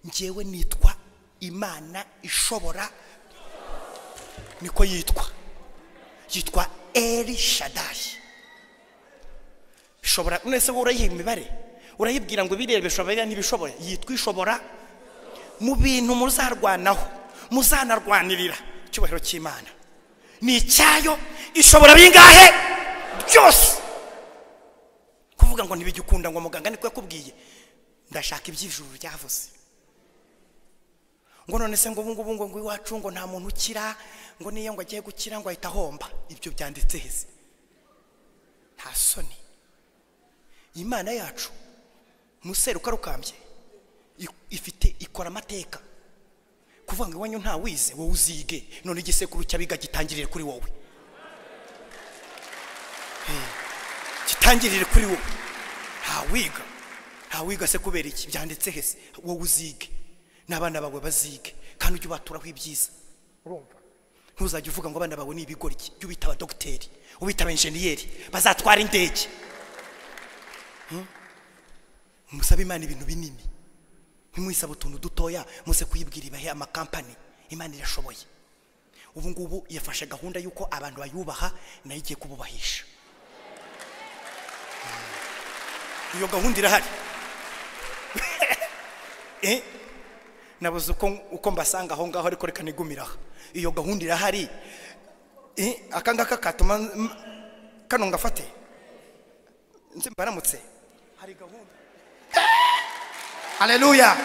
njyewe nitwa imana ishobora niko yitwa yitwa eri shadayi ishobora none se wowe urayiha imibare urayibwira ngo ibireba bishobora ntibishobora yitwa ishobora mu bintu muzarwanaho muzanarwanirira icyubahiro cy'imana ni icyayo ishobora bingahe byose kuvuga ngo ntibigikunda ngo muganga niko yakubwiye ndashaka iby'ijuru ryavuze ngo none se ngo ubu ngubu ngo ngo iwacu ngo nta muntu ukira ngo niyo ngo agiye gukira ngo ahita ahomba ibyo byanditse heza nta soni imana yacu mu seruka rukambye i- ifite ikora amateka kuvuga ngo iwanyu nta wize wowe uzige none igisekuru cy'abiga gitangirire kuri wowe Eh, gitangirire kuri wowe nta wiga nta wiga se kubera iki byanditse hese wowe uzige n'abana bawe bazige kandi ujye ubaturaho ibyiza urumva ntuzajya uvuga ngo abana bawe ni ibigoryi jya ubita abadogiteri ubita abenjeniyeri bazatwara indege musabe imana ibintu binini ntimwisaba utuntu dutoya muze kuyibwira ibahe amakampani imana irashoboye ubu ngubu yafashe gahunda y'uko abantu bayubaha nayo igiye kububahisha Mm. iyo gahunda irahari Eh, nabuze uko uko mbasanga aho ngaho ariko reka nigumiraho iyo gahunda irahari Eh, aka ngaka katuma mm, kano ngafate nzi mbaramutse hari gahunda haleluya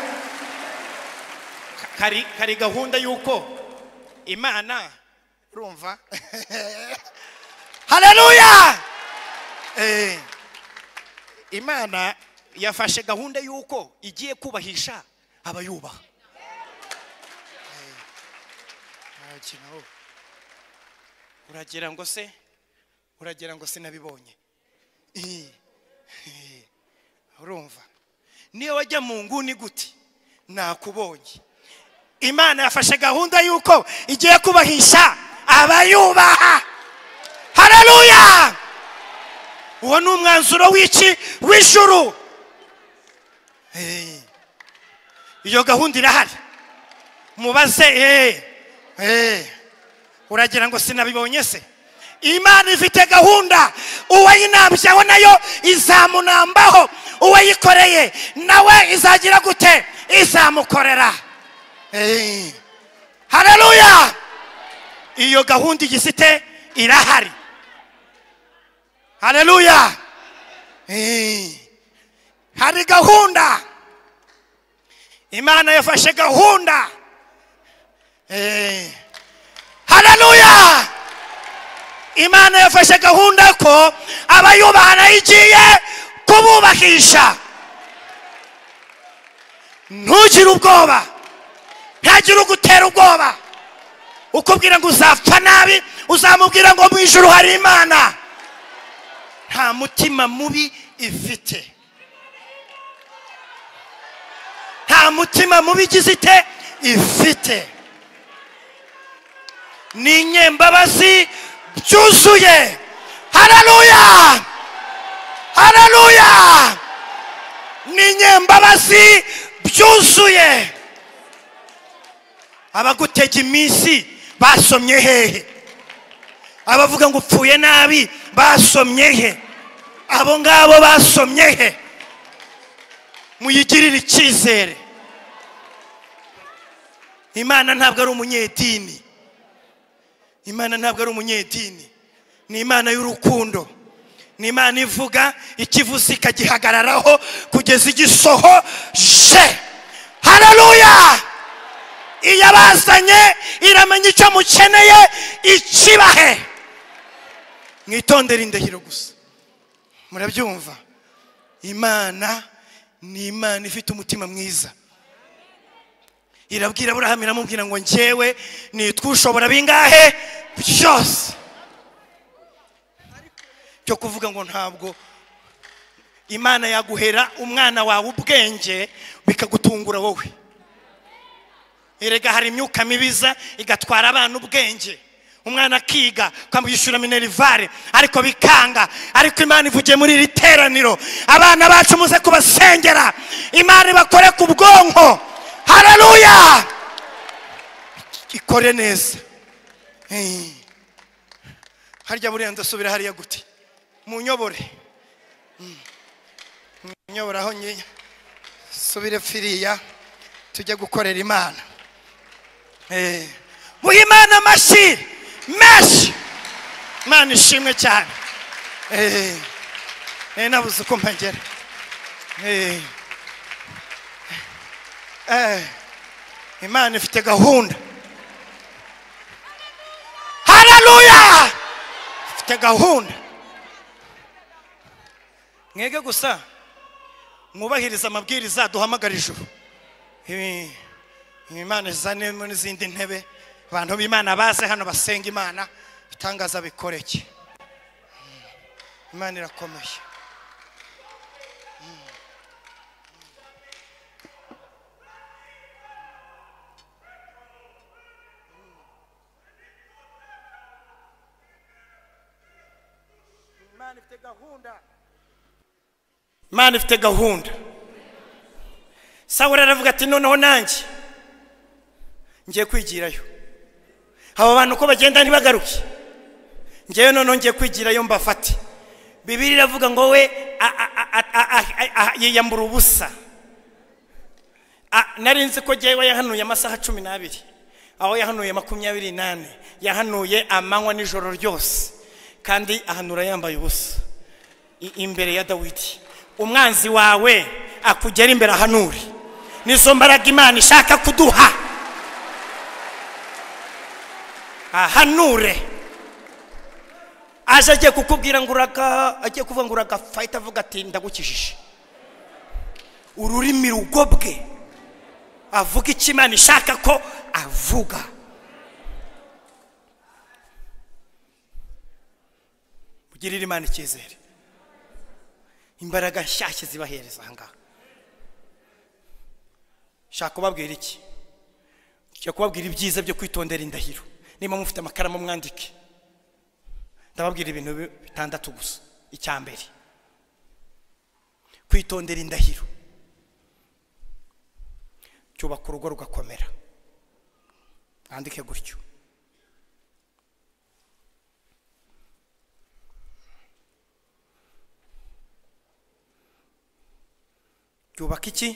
kari kari gahunda y'uko imana urumva haleluya Eh, imana yafashe gahunda y'uko igiye kubahisha abayubaha ntakinaho uragira ngo se uragira ngo sinabibonye Eh, eh, urumva niyo wajya mu nguni gute nakubonye imana yafashe gahunda y'uko igiye kubahisha abayubaha haleluya uwo ni umwanzuro w'iki w'ijuru Eh, iyo gahunda irahari mubaze eh, eh. uragira ngo sinabibonye se imana ifite gahunda uwayinambyeho nayo izamunambaho uwayikoreye nawe izagira gute izamukorera Eh. haleluya iyo gahunda igifite irahari haleluya Eh. hari gahunda imana yafashe gahunda Eh. haleluya imana yafashe gahunda ko abayubaha nayo igiye kububakisha ntugire ubwoba ntagire ugutera ubwoba ukubwira ngo uzapfa nabi uzamubwira ngo mu ijuru hari imana nta mutima mubi ifite nta mutima mubi igize ite ifite ni inyembabazi byuzuye haleluya haleluya ni inyembabazi byuzuye abagutega iminsi basomye hehe abavuga ngo upfuye nabi basomye he abo ngabo basomye he muyigirire icyizere imana ntabwo ari umunyedini imana ntabwo ari umunyedini ni imana y'urukundo ni imana ivuga ikivuze ikagihagararaho kugeza igisohoje haleluya yabazanye iramenya icyo mukeneye ikibahe mwitondere indahiro gusa murabyumva imana ni imana ifite umutima mwiza irabwira aburahamu iramubwira ngo njyewe nitwa ushobora bingahe byose cyo kuvuga ngo ntabwo imana yaguhera umwana wawe ubwenge bikagutungura wowe erega hari imyuka mibiza igatwara abana ubwenge umwana akiga ukamwishyura minerivare ariko bikanga ariko imana ivugiye muri iri teraniro abana bacu muze kubasengera imana ibakore ku bwonko hararuya ikore neza Eh. harya buriya ndasubira hariya guti munyobore munyobore aho nyinya subire firiya tujye gukorera imana Eh. muhe imana amashyi menshi imana ishimwe cyane Eh. Eh, nabuze uko mpagera Eh. Eh, imana ifite gahunda hararuya ifite gahunda mwege gusa mwubahiriza amabwiriza duhamagara ijuru Ibi- imana izanemo n'izindi ntebe abantu b'imana baze hano basenga imana ibitangaza bikoreke imana irakomeye imana ifite gahunda sawuri aravuga ati noneho nanjye ngiye kwigirayo abo bantu uko bagenda ntibagaruke ngewe noneho ngiye kwigirayo mbafate bibiri iravuga ngo we a- a- a- a- a- a- a- yiyambura ubusa A- nari nzi ko ngewe yahanuye amasaha cumi n'abiri aho yahanuye makumyabiri n'ane yahanuye amanywa n'ijoro ryose kandi ahanura yambaye ubusa i- imbere ya dawidi umwanzi wawe akugera imbere ahanure nizo mbaraga imana ishaka kuduha ahanure aje agiye kukubwira ngo uraga agiye kuvuga ngo uragafayita avuga ati ndagukijije ururimi rugobwe avuga icyo imana ishaka ko avuga ugirire imana icyizere imbaraga nshyashya zibahereza aha ngaha nshaka kubabwira iki nshaka kubabwira ibyiza byo kwitondera indahiro niba mufite amakaramu mwandike ndababwira ibintu bi- bitandatu gusa icya mbere kwitondera indahiro cyubaka urugo rugakomera mwandike gutyo byubaka iki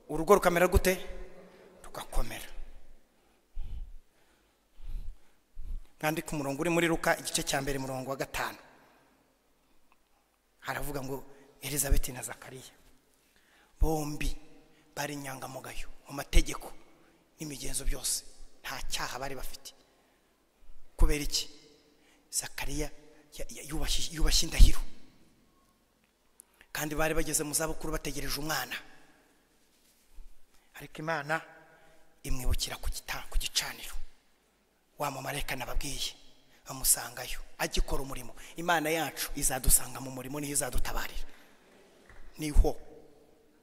urugo rukamera gute rugakomera mwandike umurongo uri muri ruka igice cya mbere murongo wa gatanu haravuga ngo elizabeti na zakariya bombi bari inyangamugayo mu mategeko n'imigenzo byose nta cyaha bari bafite kubera iki zakariya ya- ya- yubashye yubashye indahiro kandi bari bageze mu zabukuru bategereje umwana ariko imana imwibukira ku gita- ku gicaniro wa mumarayika nababwiye bamusangayo agikora umurimo imana yacu izadusanga mu murimo niho izadutabarira niho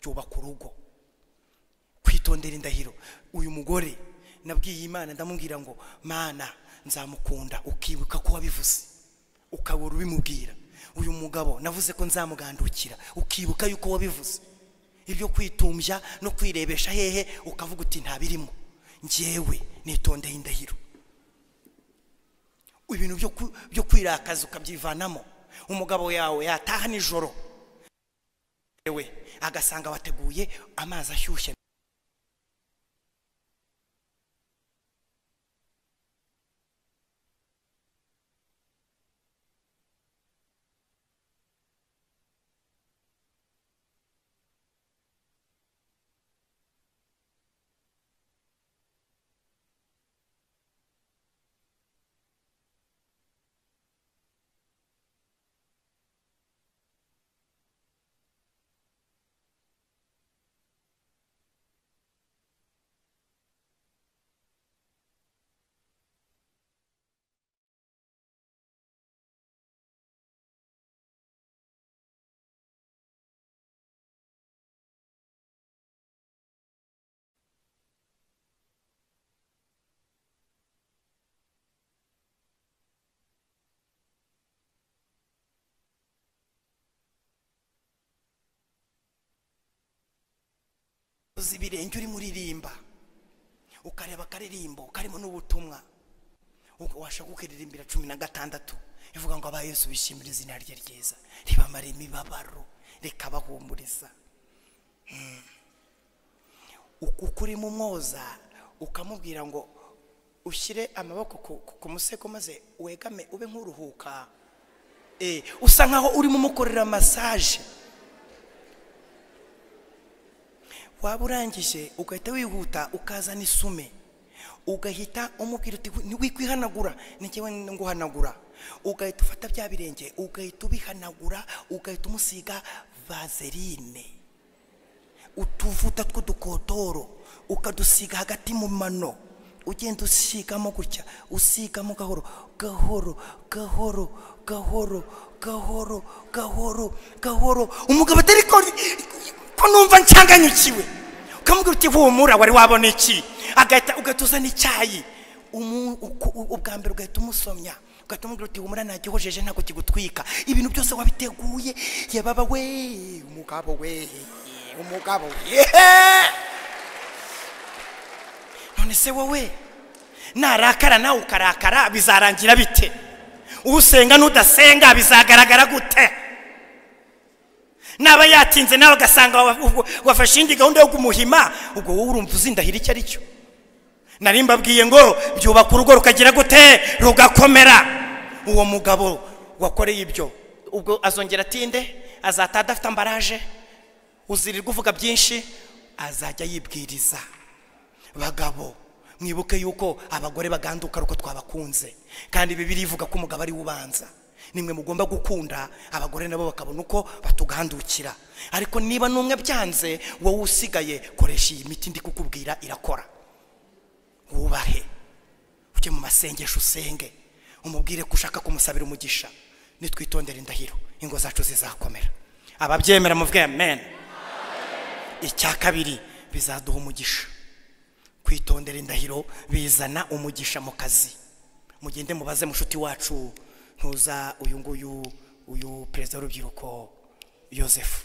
byubaka urugo kwitondera indahiro uyu mugore nabwiye imana ndamubwira ngo mana nzamukunda ukibuka ko wabivuze ukabura ubimubwira uyu mugabo navuze ko nzamugandukira ukibuka yuko wabivuze ibyo kwitumbya no kwirebesha hehe ukavuga uti ntabirimo ngewe nitondeye indahiro ibintu byo ku- byo kwirakaza ukabyivanamo umugabo yawe yataha nijoro we agasanga wateguye amazi ashyushye ibirenge urimo uririmba ukareba akaririmbo karimo n'ubutumwa ubwo washaka ukiririmbira cumi na gatandatu ivuga ngo aba yesu bishimira izina rye ryiza ribamara imibabaro rikabahumuriza Mm. Uku- uko urimo umwoza ukamubwira ngo ushyire amaboko ku- ku- ku musego maze wegame ube nk'uruhuka Eh, usa nkaho urimo umukorera masaje waba urangije ugahita wihuta ukazana isume ugahita umubwira uti ntiwikwihanagura ngewe nguhanagura ugahita ufata bya birenge ugahita ubihanagura ugahita umusiga vazerine utuvuta tw'udukotoro ukadusiga hagati mu mano ugenda usigamo gutya usigamo gahoro gahoro gahoro gahoro gahoro gahoro gahoro umugabo atari ko ko numva nshanganyukiwe ukamubwira uti humura wari wabona iki agahita ugahita uzana icyayi Umu- uku- u- ubwa mbere ugahita umusomya ugahita umubwira uti humura ntagihojeje ntabwo kigutwika ibintu byose wabiteguye yababa we umugabo we umugabo we none se wowe narakara nawe ukarakara bizarangira bite usenga n'udasenga bizagaragara gute naba yatinze nawe agasanga wa- ubwo wafashe indi gahunda yo kumuhima ubwo wowe urumva uzindahira icyo ari cyo nari mbabwiye ngo byubaka urugo rukagira gute rugakomera uwo mugabo wakoreye ibyo ubwo azongera atinde azataha adafite ambaraje uzirirwa uvuga byinshi azajya yibwiriza bagabo mwibuke yuko abagore baganduka ariko twabakunze kandi bibiri ivuga ko umugabo ari we ubanza nimwe mugomba gukunda abagore nabo bakabona uko batugandukira ariko niba n'umwe byanze wowe usigaye koresha iyi miti ndi kukubwira irakora wubahe ujye mu masengesho usenge umubwire ko ushaka kumusabira umugisha nitwitondere indahiro ingo zacu zizakomera ababyemera muvuge amen icya kabiri bizaduha umugisha kwitondera indahiro bizana umugisha mu kazi mugende mubaze mushuti wacu ntuza uyu nguyu uyu perezida w'urubyiruko yosefu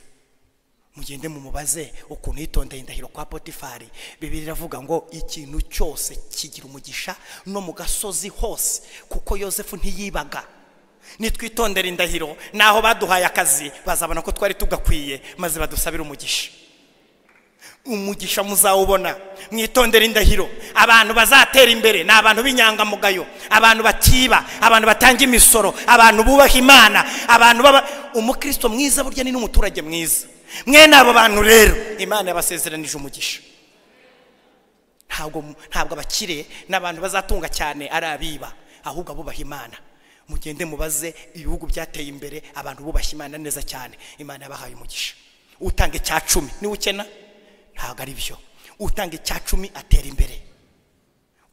mugende mumubaze ukuntu yitondeye indahiro kwa potifari bibiri iravuga ngo ikintu cyose kigira umugisha no mu gasozi hose kuko yosefu ntiyibaga nitwitondera indahiro naho baduhaye akazi bazabona ko twari tugakwiye maze badusabire umugisha umugisha muzawubona mwitondere indahiro abantu bazatera imbere ni abantu b'inyangamugayo abantu batiba abantu batanga imisoro abantu bubaha imana abantu baba umukristo mwiza burya ni n'umuturage mwiza mwene abo bantu rero imana yabasezeranije umugisha ntabwo ntabwo abakire n'abantu bazatunga cyane ari abiba ahubwo abubaha imana mugende mubaze ibihugu byateye imbere abantu bubaha imana neza cyane imana yabahaye umugisha utanga icya cumi niwe ukena ntabwo ari byo utanga icya cumi atera imbere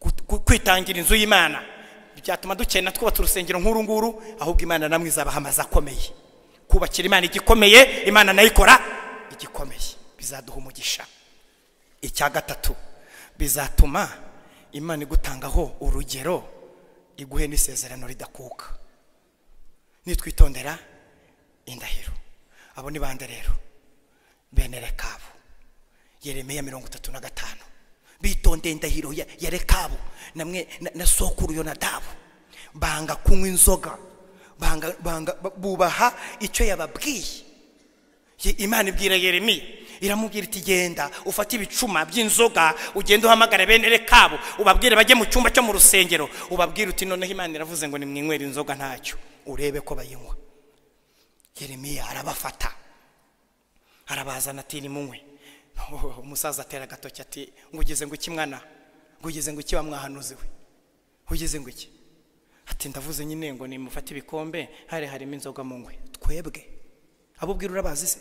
Gut- gu- kwitangira inzu y'imana byatuma dukena twubaka urusengero nk'uru nguru ahubwo imana namwe izabaha amazu akomeye kubakira imana igikomeye imana nayo ikora igikomeye bizaduha umugisha icya gatatu bizatuma imana igutangaho urugero iguhe n'isezerano ridakuka nitwitondera indahiro abo ni bande rero bene rekabu yeremiya mirongo itatu na gatanu bitondeye indahiro ya, ya rekabu namwe na, na sokuru yonadabu banga kunywa inzoga banga, banga, ba- bubaha icyo yababwiye Ye- imana ibwira yeremiya iramubwira iti genda ufate ibicuma by'inzoga ugende uhamagare bene rekabu ubabwire bajye mu cyumba cyo mu rusengero ubabwire uti noneho imana iravuze ngo nimwinywere inzoga ntacyo urebe ko bayinywa yeremiya arabafata arabazana ati nimunywe umusaza atera agatoki ati ngo ugeze ngo iki mwana ngo ugeze ngo iki wa mwahanuzi we ugeze ngo iki ati ndavuze nyine ngo nimufate ibikombe hari harimo inzoga mu nywe twebwe abo ubwira urabazi se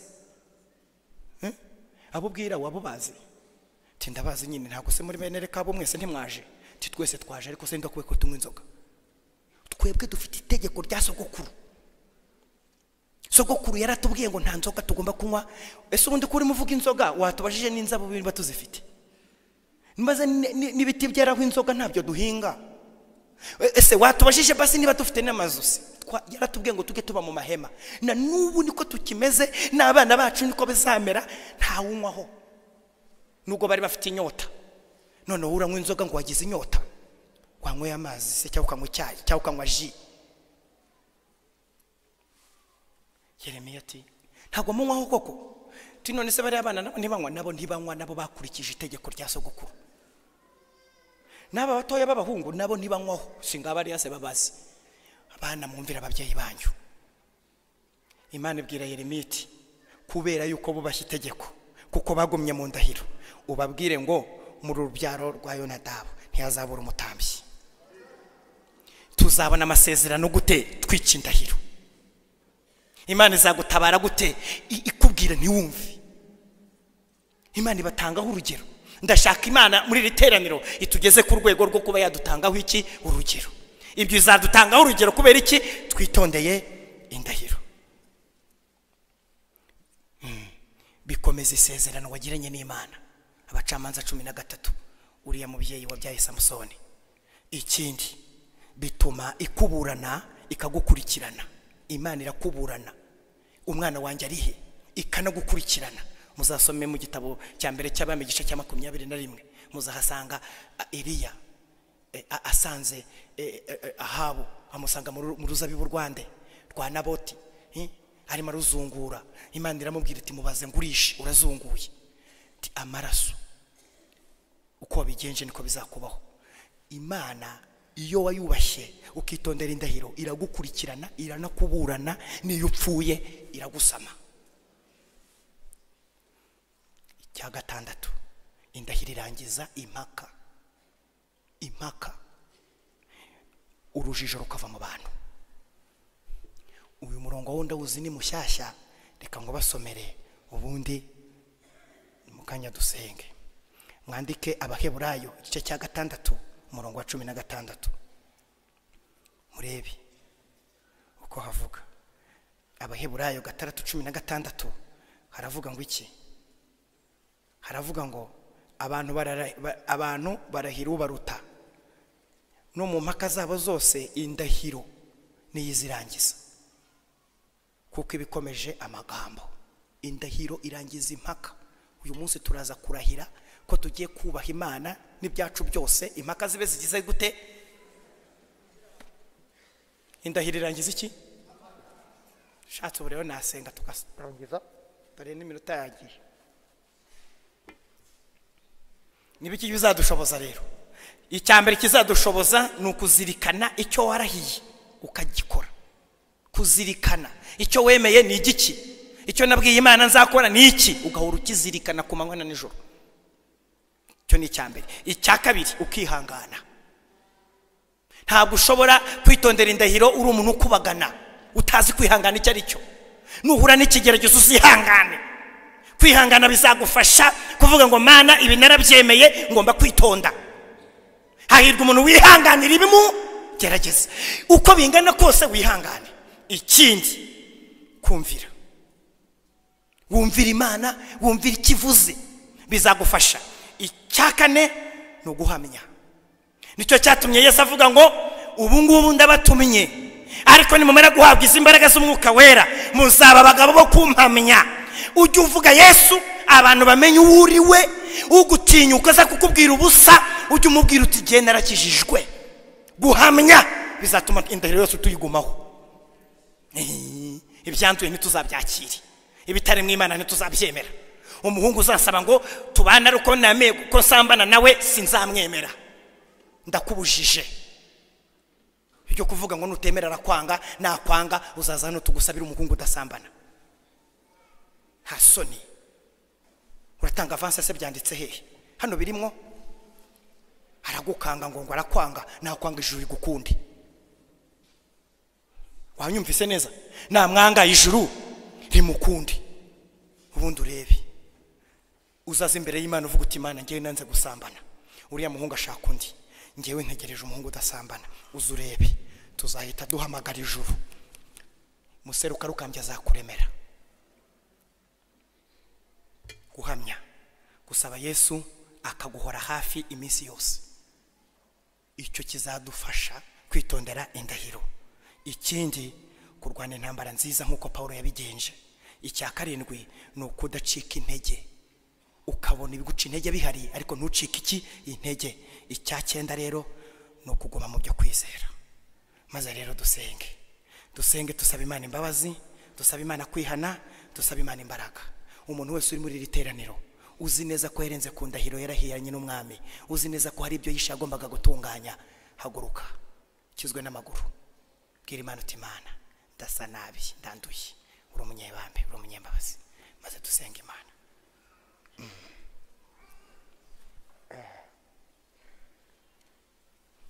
Eh? abo ubwira wabo bazi ati ndabazi nyine ntabwo se muri bene reka abo mwese ntimwaje ati twese twaje ariko se ndakwiye ko tunywa inzoga twebwe dufite itegeko rya sogokuru sogokuru yaratubwiye ngo nta nzoga tugomba kunywa ese ubundi ko urimo uvuga inzoga watubajije n'inzabo niba tuzifite maze ni- ni- n'ibiti byeraho inzoga ntabyo duhinga E- ese watubajije basi niba dufite n'amazu se Twa- yaratubwiye ngo tujye tuba mu mahema na n'ubu niko tukimeze n'abana bacu niko bizamera ntawunywaho nubwo bari bafite inyota noneho uranywa inzoga ngo wagize inyota wanyweye amazi se cyangwa ukanywa icyayi cyangwa ukanywa ji yeremiya ati ntabwo munywaho koko ti none se bariya bana nabo ntibanywa nabo ntibanywa nabo bakurikije itegeko rya sogokuru n'aba batoya b'abahungu nabo ntibanywaho shinga bariya se babazi abana mwumvira ababyeyi banyu imana ibwira yeremiya iti kubera yuko bubashye itegeko kuko bagumye mu ndahiro ubabwire ngo muri urubyaro rwa yonadabu ntihazabura umutambyi tuzabona amasezerano gute twica indahiro imana izagutabara gute I- ikubwira ntiwumve imana ibatangaho urugero ndashaka imana muri iri teraniro itugeze ku rwego rwo kuba yadutangaho iki urugero ibyo izadutangaho urugero kubera iki twitondeye indahiro Mm. bikomeza isezerano wagiranye n'imana abacamanza cumi na gatatu uriya mubyeyi wabyaye samusoni ikindi bituma ikuburana ikagukurikirana imana irakuburana umwana wanjye arihe ikanagukurikirana muzasome mu gitabo cya mbere cy'abami igice cya makumyabiri na rimwe muzahasanga a, eliya e, a- asanze e, e, e, ahabu amusanga mu ru- mu ruzabibu rwande rwa naboti eh, arimo aruzungura imana iramubwira iti mubaze ngurishe urazunguye Ati, amaraso uko wabigenje niko bizakubaho imana iyo wayubashye ukitondera indahiro iragukurikirana iranakuburana n'iyo upfuye iragusama icya gatandatu indahiro irangiza impaka impaka urujijo rukava mu bantu uyu murongo wundi awuzi ni mushyashya reka ngo basomere ubundi mu kanya dusenge mwandike abaheburayo igice cya gatandatu umurongo wa cumi na gatandatu murebe uko havuga abaheburayo gatandatu cumi na gatandatu haravuga ngo iki haravuga ngo abantu barara- ba- abantu barahira ubaruta no mu mpaka zabo zose indahiro niyo izirangiza kuko iba ikomeje amagambo indahiro irangiza impaka uyu munsi turaza kurahira ko tugiye kubaha imana n'ibyacu byose impaka zibe zigize gute indahiro irangiza iki ushatse ubu rero nasenga tukarangiza dore n'iminota yagiye nibiki bizadushoboza rero icya mbere kizadushoboza ni ukuzirikana icyo warahiye ukagikora kuzirikana icyo wemeye ni igiki icyo nabwiye imana nzakora ni iki ugahora ukizirikana ku manywa na nijoro icyo ni icya mbere icya kabiri ukihangana ntabwo ushobora kwitondera indahiro uri umuntu ukubagana utazi kwihangana icyo ari cyo nuhura n'ikigeragezo uzihangane kwihangana bizagufasha kuvuga ngo mana ibi narabyemeye ngomba kwitonda hahirwa umuntu wihanganira ibimugerageza uko bingana kose wihangane ikindi kumvira wumvira imana wumvira icyo ivuze bizagufasha icya kane ni uguhamya nicyo cyatumye yesu avuga ngo ubu ngubu ndabatumye ariko nimumara guhabwa izi mbaraga z'umwuka wera muzaba abagabo bo kumpamya ujye uvuga yesu abantu bamenye uwo uri we ugutinyuka aza kukubwira ubusa ujye umubwira uti igihe narakijijwe guhamya bizatuma indahiro yose tuyigumaho Eh, ibyanduye ntituzabyakire ibitari mu imana ntituzabyemera umuhungu uzasaba ngo tubane ariko nameye kuko nsambana nawe sinzamwemera ndakubujije ibyo kuvuga ngo nutemera arakwanga nakwanga uzaza hano tugusabire umuhungu udasambana nta soni uratanga avansi se byanditse hehe hano birimwo aragukanga ngo ngo arakwanga nakwanga ijuru rigukunde wanyumvise neza namwanga ijuru rimukunde ubundi urebe uzaza imbere y'imana uvuga uti imana ngewe nanze gusambana uriya muhungu ashaka undi ngewe ntegereje umuhungu udasambana uza urebe tuzahita duhamagara ijuru museruka rukambye azakuremera guhamya gusaba yesu akaguhora hafi iminsi yose icyo kizadufasha kwitondera indahiro ikindi kurwana intambara nziza nk'uko pawulo yabigenje icya karindwi ni ukudacika intege ukabona ibiguca intege bihari ariko ntucike iki intege icya cyenda rero ni ukuguma mu byo kwizera maze rero dusenge dusenge tusaba imana imbabazi dusaba imana kwihana dusaba imana imbaraga umuntu wese uri muri iri teraniro uzi neza ko yarenze ku ndahiro yarahiranye n'umwami uzi neza ko hari ibyo yishe yagombaga gutunganya haguruka kizwe n'amaguru bwira imana uti imana ndasa nabi ndanduye uri umunyebambe uri umunyembabazi maze dusenge imana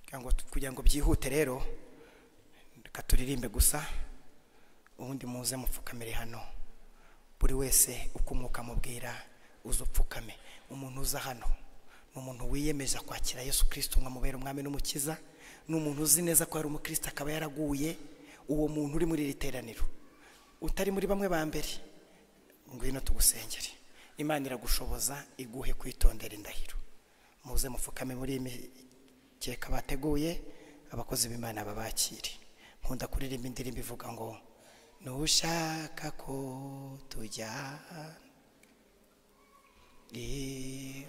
kugira ngo- kugira ngo byihute rero reka turirimbe gusa ubundi muze mupfukamire hano buri wese uko umwuka amubwira uze upfukame umuntu uza hano ni umuntu wiyemeza kwakira yesu kirisito umwamubera umwami n'umukiza ni umuntu uzi neza ko ari umukristo akaba yaraguye uwo muntu uri muri iri teraniro utari muri bamwe ba mbere ngwino tugusengere imana iragushoboza iguhe kwitondera indahiro muze mupfukame muri iyi mikeka bateguye abakozi b'imana babakire nkunda kuririmba indirimbo ivuga ngo ntushaka ko tujyana Eh,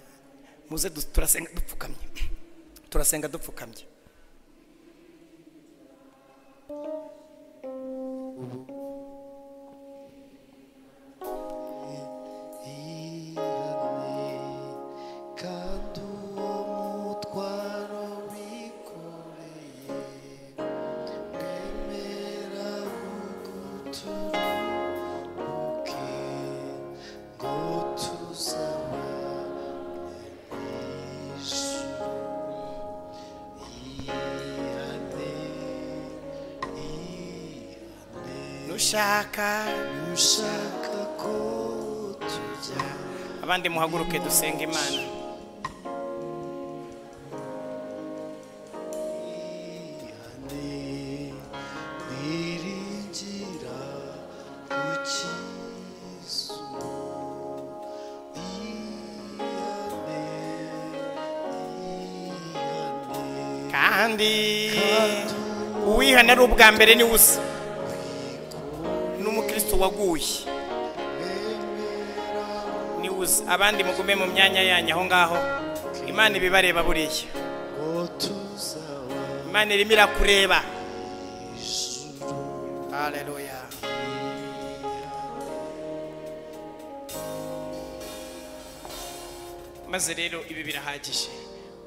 muze du- turasenga dupfukamye turasenga dupfukamye ihane kandi uwo mutwaro wikoreye wemera uguturuke ngo tuzabane n'ijuru ihane ihane nushaka ushaka ko tujyana abandi muhaguruke dusenga imana niringira ukizu ihane ihane kandi uwihana ari ubwa mbere ni usa n'umukristo waguye ni usa abandi mugume mu myanya yanyu aho ngaho imana ibibareba buriya ngo tuzaba imana irimo irakureba haleluya maze rero ibi birahagije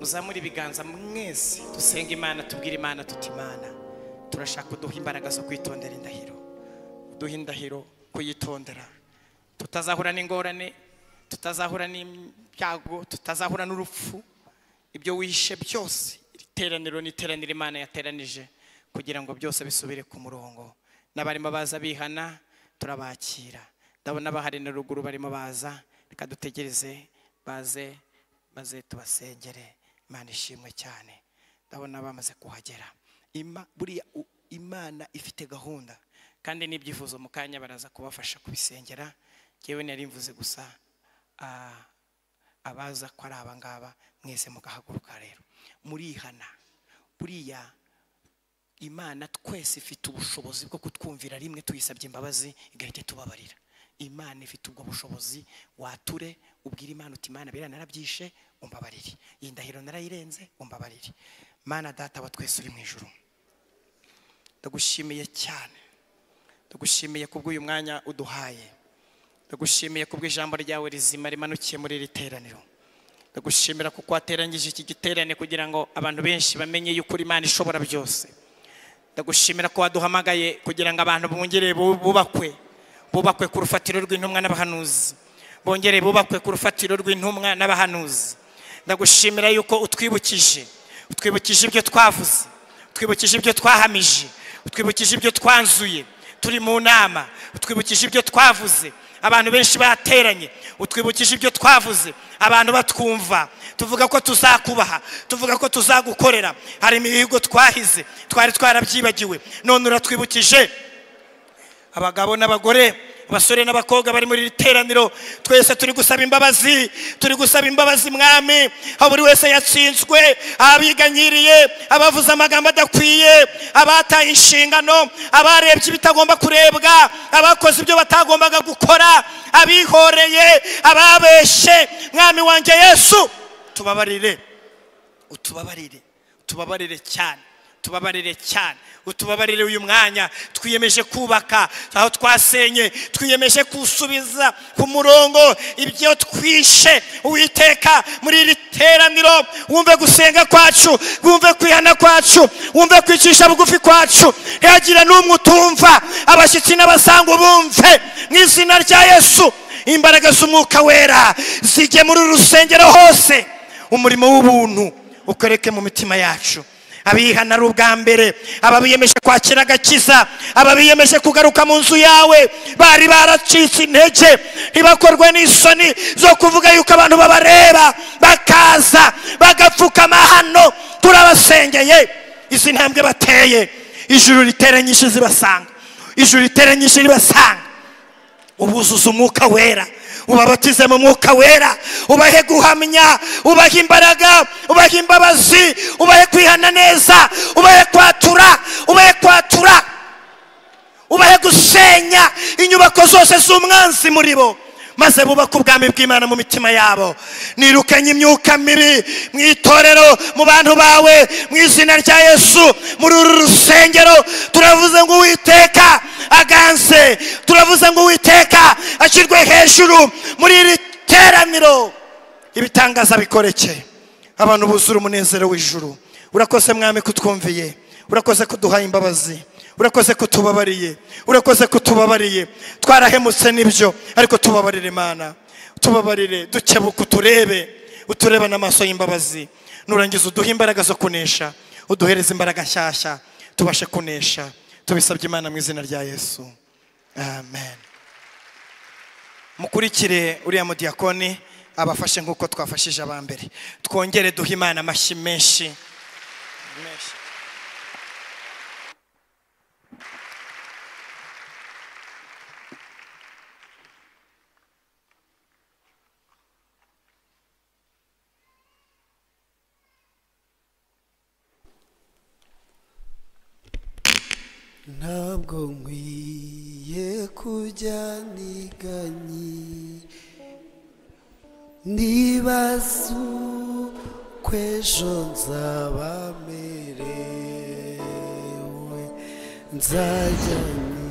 muzamure ibiganza mwese dusenga imana tubwire imana tuti imana turashaka uduha imbaraga zo kwitondera indahiro uduha indahiro kuyitondera tutazahura n'ingorane tutazahura n'ibyago tutazahura n'urupfu ibyo wishe byose iri teraniro ni iteraniro imana yateranije kugira ngo byose bisubire ku murongo n'abarimo baza bihana turabakira ndabona bahari na ruguru barimo baza reka dutegereze baze maze tubasengere imana ishimwe cyane ndabona bamaze kuhagera Ima- buriya u- imana ifite gahunda kandi n'ibyifuzo mu kanya baraza kubafasha kubisengera ngewe nari mvuze gusa ah, abaza ko ari abangaba mwese mugahaguruka rero murihana buriya imana twese ifite ubushobozi bwo kutwumvira rimwe tuyisabye imbabazi igahita itubabarira imana ifite ubwo bushobozi wature ubwire imana uti imana biriya narabyishe umbabarire iyi ndahiro narayirenze umbabarire mana data wa twese uri mu ijuru ndagushimiye cyane ndagushimiye kubw'uyu mwanya uduhaye ndagushimiye kubwo ijambo ryawe rizima rimanukiye muri iri teraniro ndagushimira kuko wateranyije iki giterane kugira ngo abantu benshi bamenye yuko uri imana ishobora byose ndagushimira ko waduhamagaye kugira ngo abantu bongere bu- bubakwe bubakwe ku rufatiro rw'intumwa n'abahanuzi bongere bubakwe ku rufatiro rw'intumwa n'abahanuzi ndagushimira yuko utwibukije utwibukije ibyo twavuze utwibukije ibyo twahamije utwibukije ibyo twanzuye turi mu nama utwibukije ibyo twavuze abantu benshi bateranye utwibukije ibyo twavuze abantu batwumva tuvuga ko tuzakubaha tuvuga ko tuzagukorera hari imihigo twahize twari twarabyibagiwe none uratwibukije abagabo n'abagore abasore n'abakobwa bari muri iri teraniro twese turi gusaba imbabazi turi gusaba imbabazi mwami aho buri wese yatsinzwe abiganyiriye abavuze amagambo adakwiye abataye inshingano abarebye ibitagomba kurebwa abakoze ibyo batagombaga gukora abihoreye ababeshe mwami wanjye yesu tubabarire utubabarire utubabarire cyane utubabarire cyane utubabarire uyu mwanya twiyemeje kubaka aho twasenye twiyemeje kusubiza ku murongo ibyo twishe uwiteka muri iri teraniro wumve gusenga kwacu wumve kwihana kwacu wumve kwicisha bugufi kwacu ntihagira n'umwe utumva abashyitsi n'abasanga bumve mu izina rya yesu imbaraga z'umwuka wera zijye muri uru rusengero hose umurimo w'ubuntu ukoreke mu mitima yacu abihana ari ubwa mbere ababiyemeje kwakira agakiza ababiyemeje kugaruka mu nzu yawe bari baracitse intege ntibakorwe n'isoni zo kuvuga yuko abantu babareba bakaza bagapfukama hano turabasengeye izi ntambwe bateye ijuru ritera nyinshi zibasanga ijuru ritera nyinshi ribasanga ubuzuza umwuka wera ubabatize mu mwuka wera ubahe guhamya ubahe imbaraga ubahe imbabazi ubahe kwihana neza ubahe kwatura ubahe kwatura ubahe gusenya inyubako zose z'umwanzi muri bo maze bubake ubwami bw'imana mu mitima yabo nirukanye imyuka mibi mu itorero mu bantu bawe mu izina rya yesu muri uru rusengero turavuze ngo uwiteka aganze turavuze ngo uwiteka ashyirwe hejuru muri iri teraniro ibitangaza bikoreke abantu buzura umunezero w'ijuru urakoze mwami kutwumviye urakoze kuduhaye imbabazi urakoze kutubabariye urakoze kutubabariye twarahemutse n'ibyo ariko tubabarire imana tubabarire dukebuka uturebe utureba n'amaso y'imbabazi nurangiza uduhe imbaraga zo kunesha uduhereze imbaraga nshyashya tubashe kunesha tubisabye imana mu izina rya yesu amen mukurikire uriya mudiyakoni abafashe nk'uko twafashije abambere twongere duhe imana amashyi menshi menshi ntabwo nkwiye kujya niganye nibaza ukw'ejo nzaba merewe nzajyanye